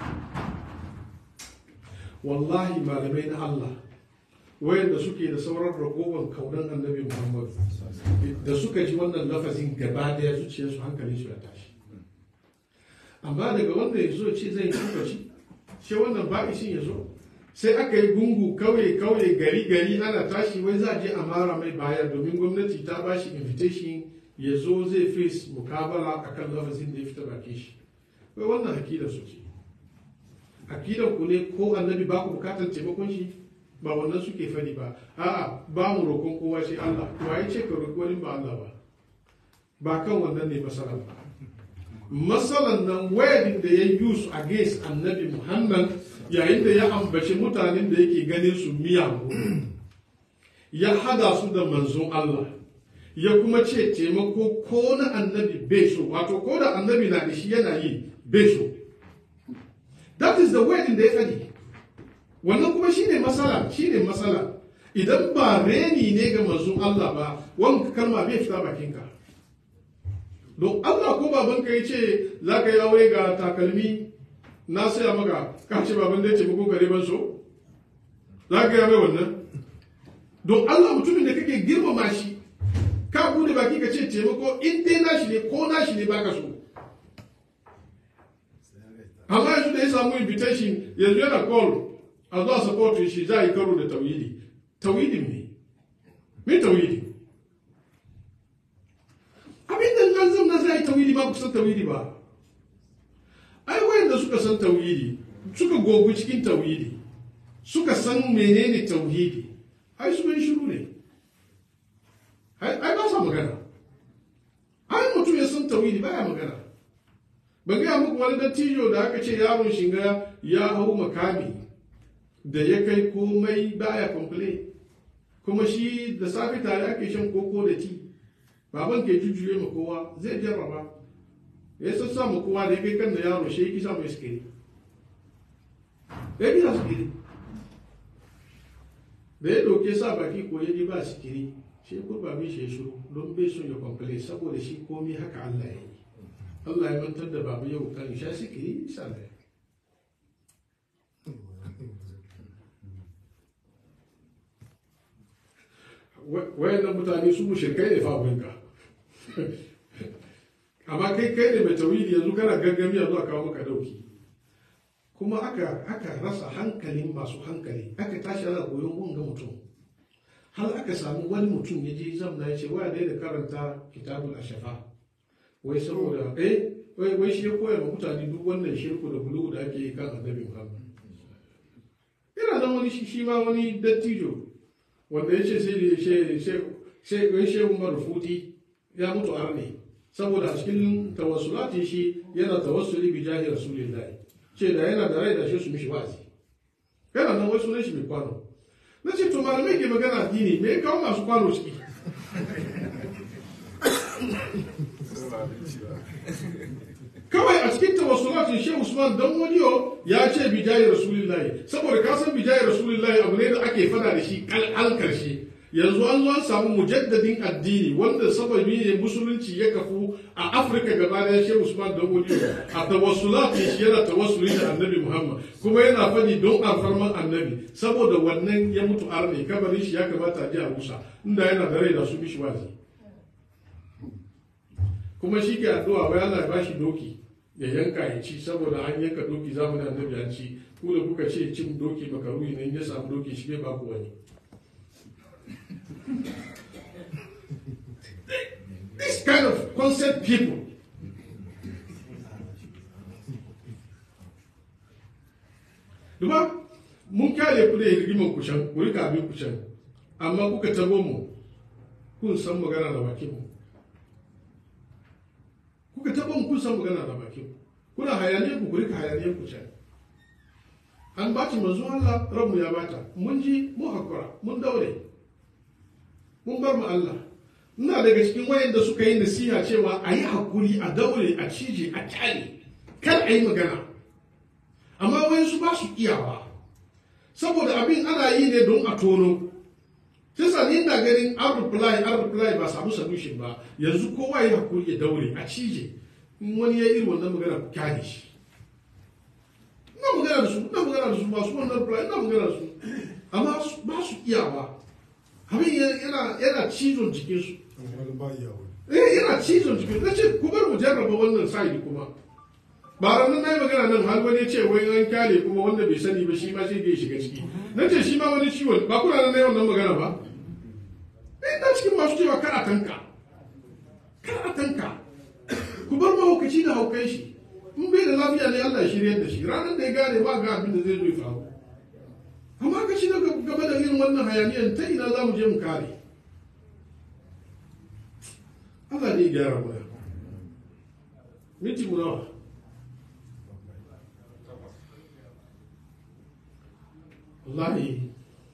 wallahi malamai na Allah wayanda suke da sauran ragowar kaunan annabi Muhammad da suka ji wannan lafazin gaba daya zuciyarsu hankalin su ya tashi amma daga wanda ya zo ce zai tukaci sai wannan ba'ishin ya zo sai aka yi gungu kauye kauye gari gari ana tashi wai za a je a mara mai baya domin gwamnati ta ba shi invitation ya zo zai face mukabala akan lafazin da ya fita baki shi wai wannan akidar su ce akidar ku ne ko annabi ba ku bukatar taimakon shi ba wannan suke fadi ba a'a ba mu roƙon kowa sai Allah wa ya ce ka roƙi wani ba Allah ba ba kan wannan ne masalan ba masalan nan wayadin da ya use against annabi Muhammad yayin da ya ambaci mutanen da yake ganin su miyagu ya hada su da manzon Allah ya kuma ce taimako ko na annabi bai so wato ko da annabi na da shi yana yi bai so that is the wayadin da ya fadi wannan kuma shine masala shine masala idan ba reni ne ga manzon Allah ba wanka kalma bai fita bakinka don Allah ko babanka ya ce za ka yi aure ga takalmi na saya maka ka ce baban da ya ce ko gare ban so za ka yi mai wannan don Allah mutumin da kake girmama shi ka bude baki ka ce taimako in dai nashi ne ko nashi ne baka so amma yanzu da ya samu invitation yanzu yana call a zuwa support shi za a yi karo da tawhidi tawhidin ne me tawhidi abin da nan zan za a yi tawhidi ba ku san tawhidi ba ai wayanda suka san tawhidi suka gogu cikin tawhidi suka san menene tauhidi ai su yi shiru ne ai ba sa magana ai mutum ya san tauhidi baya magana ban gaya muku wani dattijo da aka ce yaron shiga ya hau makami da ya kai komai baya complain kuma shi da safe tare ake shan koko da ti baban ke jujjuye ma kowa zai jarraba ya sassa ma kowa da ya kai kan da yaro shi ya kisa mai sikiri ya kisa sikiri da ya doke sa baki ko ya ji ba sikiri shi ya kurba mai shi ya shiru don bai son ya complain saboda shi komai haka Allah ya yi Allah ya mantar da babu yau kan sha sikiri sannan wayannan mutane su mushrikai ne fa abinka amma kai kai ne mai tawili yanzu kana gangami yanzu a kawo maka dauki kuma aka aka rasa hankalin masu hankali aka tashi ana goyon wanga mutum har aka samu wani mutum ya je zamna ya ce wa da karanta kitabul ashafa wai saboda eh wai wai shi ya koya ma mutane duk wannan shirku da bulu da ake yi kan annabi Muhammad ina nan wani shi ma wani dattijo wanda ya ce sai da shehu umar futi ya mutu arne saboda a cikin tawassulati shi yana tawassuli bi jahi rasulillahi ce da yana da rai da shi su mishi wa'azi yana nan wasu sunan shi mai kwano na ce to malamai ke magana addini me ya kawo masu kwano ciki kawai a cikin tawassulatin shehu usman dan wadiyo ya ce bijayi rasulillahi saboda ka san bijayi rasulillahi abu ne da ake fada da shi kal'al karshe yanzu an zo an samu mujaddadin addini wanda sababi ne musulunci ya kafu a afirka gaba daya shehu usman dan wadiyo a tawassulatin shi yana tawassuli da annabi muhammad kuma yana fadi don alfarman annabi saboda wannan ya mutu arne kabarin shi ya kamata a ji a rusa inda yana da rai da su mishi wazi kuma shi ke addu'a wai Allah ya bashi doki ya yanka ya ci saboda an yanka doki zamanin annabi an ci ku da kuka ce cin doki makaruhi ne in ya samu doki shi bai ba ku wani this kind of concept people Duba, mun kyale ku da rigiman kucan, ku rika abin kucan, amma kuka tabo mu, kun san magana da bakin mu. kuka taɓa mu kun san magana da bakin kuna hayaniyar ku ku rika hayaniyar ku can an baci manzo Allah ranmu ya bata mun ji mu hakura mun daure mun bar mu Allah ina daga cikin wayanda suka yi nasiha cewa a yi hakuri a daure a cije a kyale kar a yi magana amma wayansu ba su iyawa saboda abin ana yi ne don a tono sai ni na ganin an reply an reply ba samu solution ba yanzu kowa ya hakuri ya daure a cije in wani ya irin wannan magana ku kyale shi ina magana da su ina magana da su masu wannan reply ina magana da su amma ba su iyawa abin yana yana cizon jikin su eh yana cizon jikin su ce ku bar mu jarraba wannan sa'idi kuma ba ranar na yi magana nan har wani ce wai an kyale kuma wanda bai sani ba shi ma sai ya shiga ciki na ce shi ma wani ciwon ba kuna nan na yawan nan magana ba ina cikin masu cewa kar a tanka kar a tanka ku bar mahaukaci da haukai shi in bai da lafiya ne Allah ya shirya da shi ranar da ya gane ba ga abin da zai zo ya faru amma ka shiga gaba da irin wannan hayaniyan ta ina za mu je mu kare Allah ne ya gyara mana miti mu nawa wallahi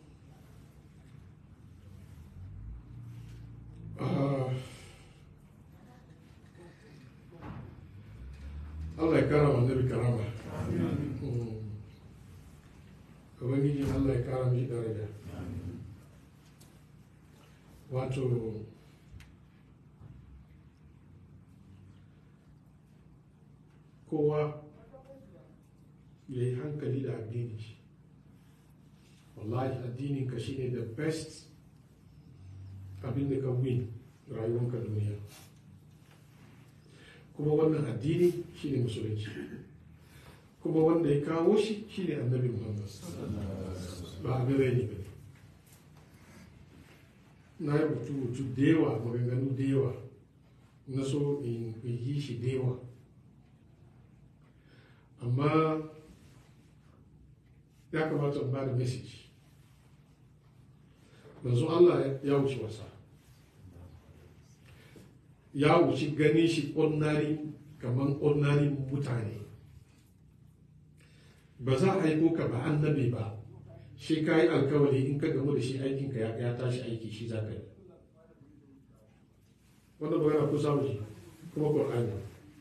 Allah ya kara wa annabi karama ubangiji Allah ya kara mishi daraja wato kowa ya yi hankali da addini shi wallahi addinin ka shine the best abin da ka win rayuwanka duniya kuma wannan addini shine musulunci kuma wanda ya kawo shi shine annabi muhammad ba abin rai ne ba na yi rubutu da yawa maganganu da yawa na so in yi shi da yawa amma ya kamata in ba da message yanzu Allah ya wuce wasa ya wuce gani shi ordinary kamar ordinary mutane ba za a haiko ka ba annabi ba shi ka yi alkawari in ka gamu da shi aikinka ya tashi aiki shi za ka yi wannan magana ko samu ji kuma ƙwar'ani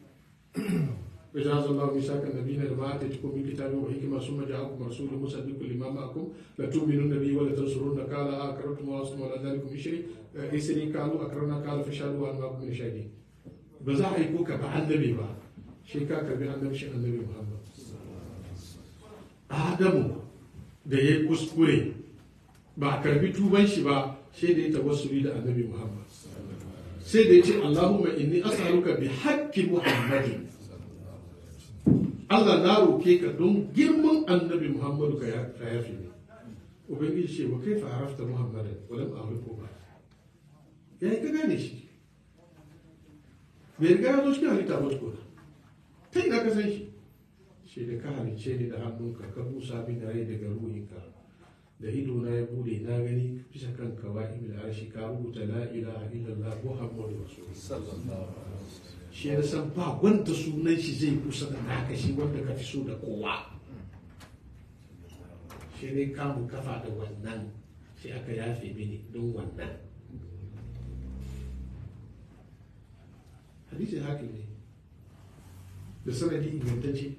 وجعل الله ميثاق النبيين لما اتيتكم من كتاب وحكمه ثم جاءكم رسول مصدق لما معكم لتؤمنن به ولتنصرن قال اكرمتم واصم ولا ذلكم اشري اسري قالوا اكرمنا قال فشهدوا وان معكم من شهيدين بزا هيكو كبا النبي با شي كا كبي النبي شي النبي محمد adamu da ya kuskure ba a karbi tuban shi ba sai da ya tawassuli da annabi muhammad sai da ya ce allahumma inni as'aluka bi haqqi muhammadin Allah na roke ka don girman annabi Muhammadu ka yafi ne. Ubangiji ce wa kai farafta Muhammadan walam ahliku ba. Ya yi ka gane shi. Bai riga ya zo cikin halitta ba tukuna. Ta ina ka san shi. Shi da ka halice ni da hannunka ka busa min da rai daga ruhinka. Da ido na ya bude na gani bisa kan kawai da arshi ka rubuta la ilaha illallah Muhammadu Rasulullah. shi ya san ba wanda sunan shi zai kusa da naka shi wanda ka fi so da kowa shi ne kamun kafa da wannan sai aka yafe mini don wannan hadisin hakim ne da sanadi ingantacce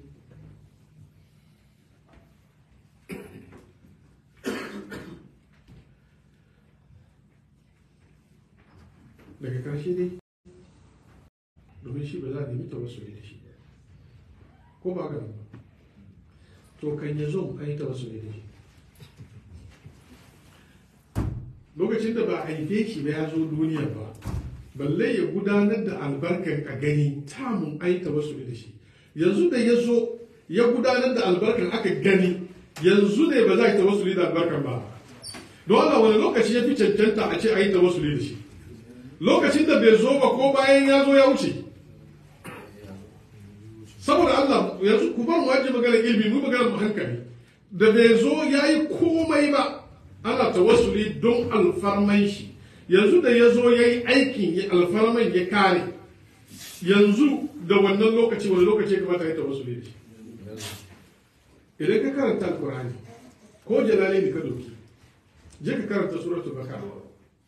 daga karshe dai domin shi ba za a nemi tawassuli da shi ko ba ga ba to kan ya zo an yi tawassuli da shi lokacin da ba a haife shi ba ya zo duniya ba balle ya gudanar da albarkan a gani tamun an yi tawassuli da shi yanzu da ya zo ya gudanar da albarkan aka gani yanzu ne ba za a yi tawassuli da albarkan ba don Allah wani lokaci ya fi cancanta a ce a yi tawassuli da shi lokacin da bai zo ba ko bayan ya zo ya wuce saboda Allah yanzu ku bar mu aje magana ilimi mu magana mu hankali da bai zo ya yi komai ba ana tawassuli don alfarman shi yanzu da ya zo ya yi aikin ya alfarman ya kare yanzu da wannan lokaci wani lokaci ya kamata ya tawassuli da shi idan ka karanta alkurani ko jalale ne ka doki je ka karanta suratul bakara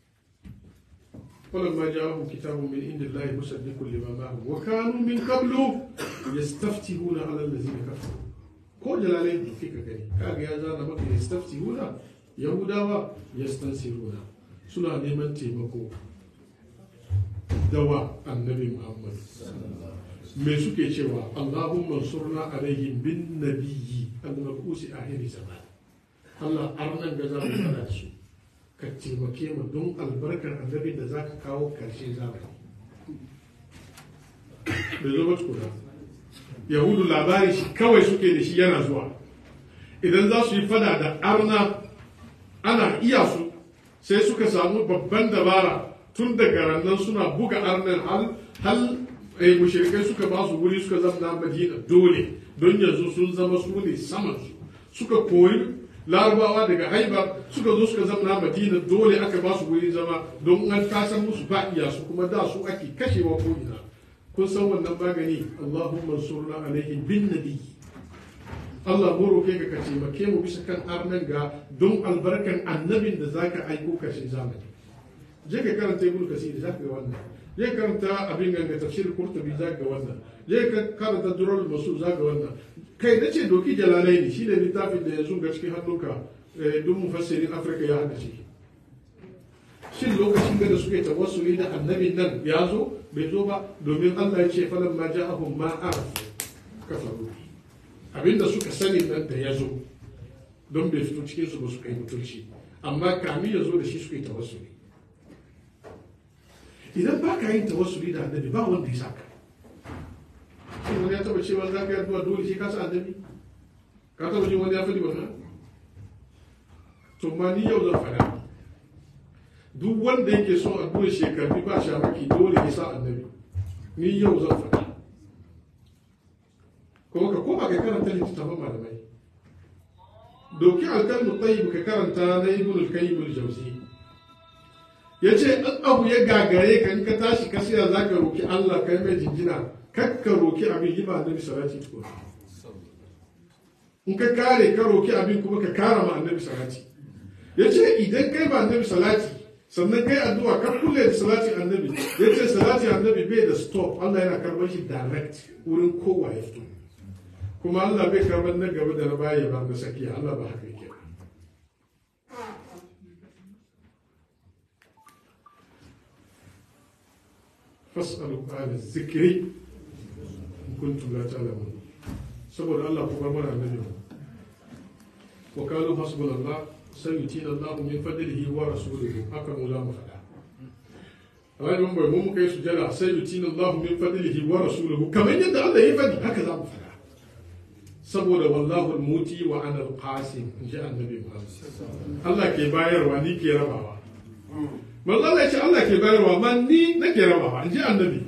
فلما جاءهم كتاب من عند الله مصدق لما معهم وكانوا من قبل يستفتحون على الذين كفروا ko jalalai da kika gani kaga ya zana maka yastaftihuna yahudawa yastansiruna suna neman taimako dawa annabi muhammad me suke cewa allahumma surna alaihim bin nabiyyi al-mabusi ahiri zaman Allah arnan ga za mu fada su ka taimake mu don albarkar annabi da za ka kawo karshe zamani bai zo ba tukuna yahudu labari shi kawai suke da shi yana zuwa idan za su yi fada da arna ana iya su sai suka samu babban dabara tun daga rannan suna buga arnan hal hal eh, mushrikai suka ba su wuri suka zama madina dole don yanzu sun zama su ne saman su suka koyi larabawa daga haibar suka zo suka zama madina dole aka ba su wuri zama don an kasan musu ba iya su kuma da su ake kashewa ko ina kun san wannan magani Allahumma surna alaihim bin nabi Allah mu roke ka ka taimake mu bisa kan arnan ga don albarkan annabin da zaka aiko kashin zamani je ka karanta ibn kasir zaka ga wannan je ka karanta abin ganga tafsir qurtubi zaka ga wannan je ka karanta durrul masu zaka ga wannan kai nace doki jalalai ne shine littafin da yanzu ga cikin hannunka duk mufassirin afirka ya hada shi shin lokacin da suke tawassuli da annabin nan ya zo bai zo ba domin Allah ya ce falan ma ja'ahum ma arafu kafaru abinda suka sani nan da ya zo don bai fito cikin su ba su kai mutunci amma kamin ya zo da shi suka yi tawassuli idan ba ka yin tawassuli da annabi ba wanda ya saka shi wani ya taba cewa za ka yi addu'a dole shi ka sa annabi ka taba jin wani ya faɗi wannan to ma ni yau zan faɗa duk wanda yake son addu'ar shekaru ba shamaki dole ya sa annabi ni yau zan faɗa kuma ka koma ka karanta littattafan malamai doki alkalmu tayyib ka karanta na ibn al-qayyim al-jawzi yace in abu ya gagare ka in ka tashi ka siya zaka roki Allah kai mai jinjina kakka roki abin yi ba annabi salati tukun in ka kare ka roki abin kuma ka kara ma annabi salati yace idan kai ba annabi salati sannan kai addu'a ka kulle da salati annabi yace salati annabi bai da stop Allah yana karbar shi direct wurin kowa ya fito kuma Allah bai karbar na gaba da na baya ba na sakiya Allah ba haka yake fas'alu ala zikri in kuntum la ta'lamun saboda Allah ku bar mana annabi wa qalu hasbunallah sayutina Allah min fadlihi wa rasuluhu haka mu za mu faɗa Allah mun bai mun kai sujada sayutina Allah min fadlihi wa rasuluhu kamar yadda Allah ya faɗi haka za mu faɗa saboda wallahu al-muti wa ana al-qasim in ji annabi Muhammad Allah ke bayarwa ni ke rabawa manzo Allah ya ce Allah ke bayarwa man ni nake rabawa in ji annabi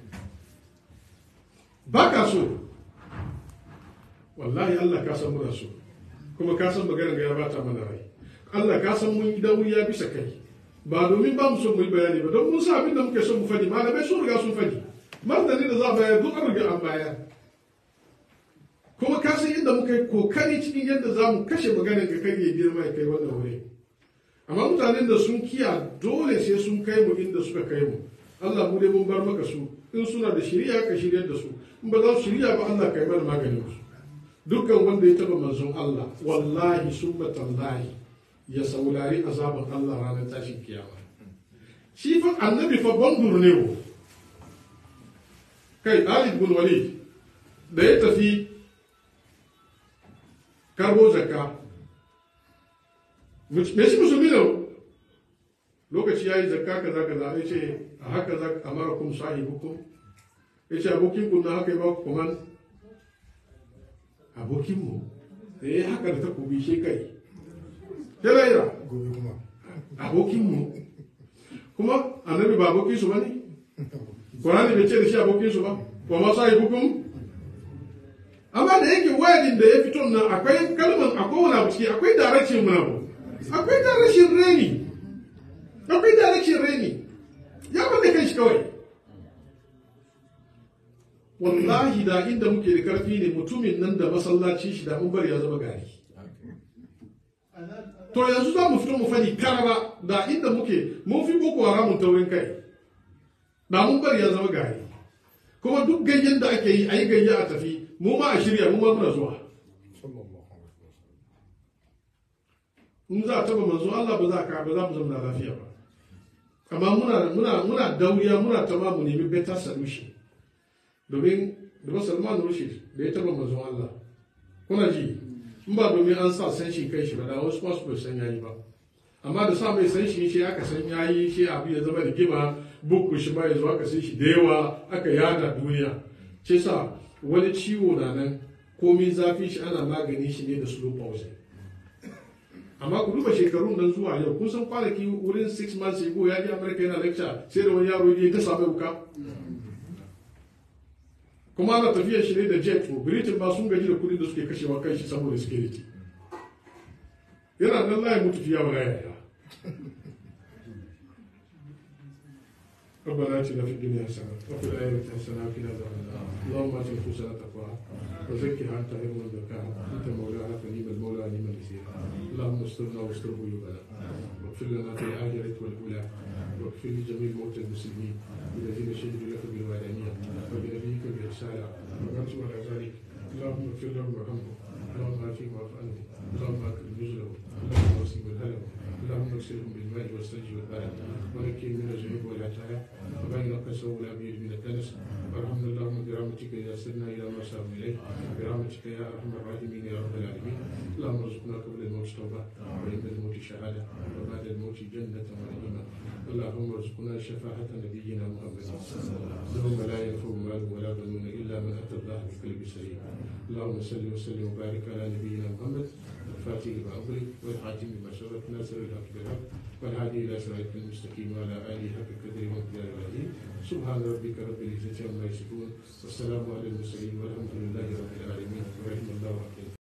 ba ka so wallahi Allah ka san muna so kuma ka san maganar ya bata mana rai Allah ka san mun yi dauriya bisa kai ba domin ba mu so mu yi bayani ba don mun sa abin da muke so mu fadi malamai sun riga sun fadi martani da za a bayar duk an riga an bayar kuma ka san inda muka yi kokari cikin yadda za mu kashe maganar ka kai ya girma ya kai wannan wuri amma mutanen da sun kiya dole sai sun kai mu inda suka kai mu Allah mu dai mun bar maka su in suna da shiriya ka shiryar da su in ba za su shirya ba Allah kai mana maganin su dukkan wanda ya taba manzon Allah wallahi summa tallahi ya saurari azaban Allah ranar tashin kiyama shi fa annabi fa bandur ne wo kai Ali bin Walid da ya tafi karbo zakka me shi musulmi ne lokaci ya yi zakka kaza kaza ya ce a haka za a mara kun sahibukum ya ce abokin kun na haka ya ba ku kuman abokinmu da ya haka da takobi shi kai ya laira gobe kuma abokinmu kuma annabi ba abokin su ba ne Qur'ani bai ce da shi abokin su ba wa ma sahibukum amma da yake wayadin da ya fito nan akwai kalman akwai wani abu ciki akwai direction mun abu akwai direction reni akwai direction reni ya bada kai shi kawai wallahi da inda muke da karfi ne mutumin nan da masallaci shi da mun bari ya zama gari to yanzu za mu fito mu fadi karaba da inda muke mun fi boko haramun taurin kai da mun bari ya zama gari kuma duk gayyen da ake yi a yi gayya a tafi mu ma a shirya mu ma muna zuwa sallallahu alaihi wasallam in za a taba manzo Allah ba za ka ba za mu zama lafiya ba amma muna muna muna dauriya muna tama mu nemi better solution domin da Salman Rushdie da ya taba manzo Allah kuna ji in ba domin an sa san shi kai shi ba da wasu masu bai san yayi ba amma da sa mai san shi shi aka san yayi shi abu ya zama rigima bukku shi ba ya zo aka san shi da yawa aka yada duniya ce sa wani ciwo na nan komai zafi shi ana magani shi ne da slow pause amma ku duba shekarun nan zuwa yau kun san kwanaki wurin 6 months ago ya je america yana lecture sai da wani yaro ya ta samu wuka kuma ana tafiya shi ne da jet to britain ba sun gaji da kudi da suke kashewa kan shi saboda security yana nan layi mutu fiya wala yaya ربنا اتنا في الدنيا حسنه وفي الاخره حسنه وقنا عذاب النار اللهم ات نفوسنا تقواها وزكها انت خير من زكاها انت مولانا فنيم المولى ونعم النصير اللهم استرنا واستر عيوبنا واغفر لنا في الاخره والاولى واغفر لجميع موتى المسلمين الذين شهدوا لك بالوحدانيه وبنبيك بالرساله وماتوا على ذلك اللهم اغفر لهم وارحمهم اللهم عافهم واعف عنهم اللهم اكرم نزلهم اللهم وسع مدخلهم اللهم اغسلهم بالماء والثلج والبرد ونكهم من الذنوب والعتايا وبين قسوا والابيض من الدنس وارحمنا اللهم برحمتك اذا سرنا الى ما ساروا اليه برحمتك يا ارحم الراحمين يا رب العالمين اللهم ارزقنا قبل الموت توبه وعند الموت شهاده وبعد الموت جنه ونعيما اللهم ارزقنا شفاعة نبينا محمد يوم لا ينفع مال ولا بنون الا من اتى الله بقلب سليم اللهم صل وسلم وبارك على نبينا محمد الفاتح لما أغلق والحاكم بما سبق ناصر الحق بالحق والهادي إلى صراط المستقيم وعلى آله حق قدره ومقداره العظيم سبحان ربك رب العزة عما يصفون والسلام على المرسلين والحمد لله رب العالمين ورحمة الله وبركاته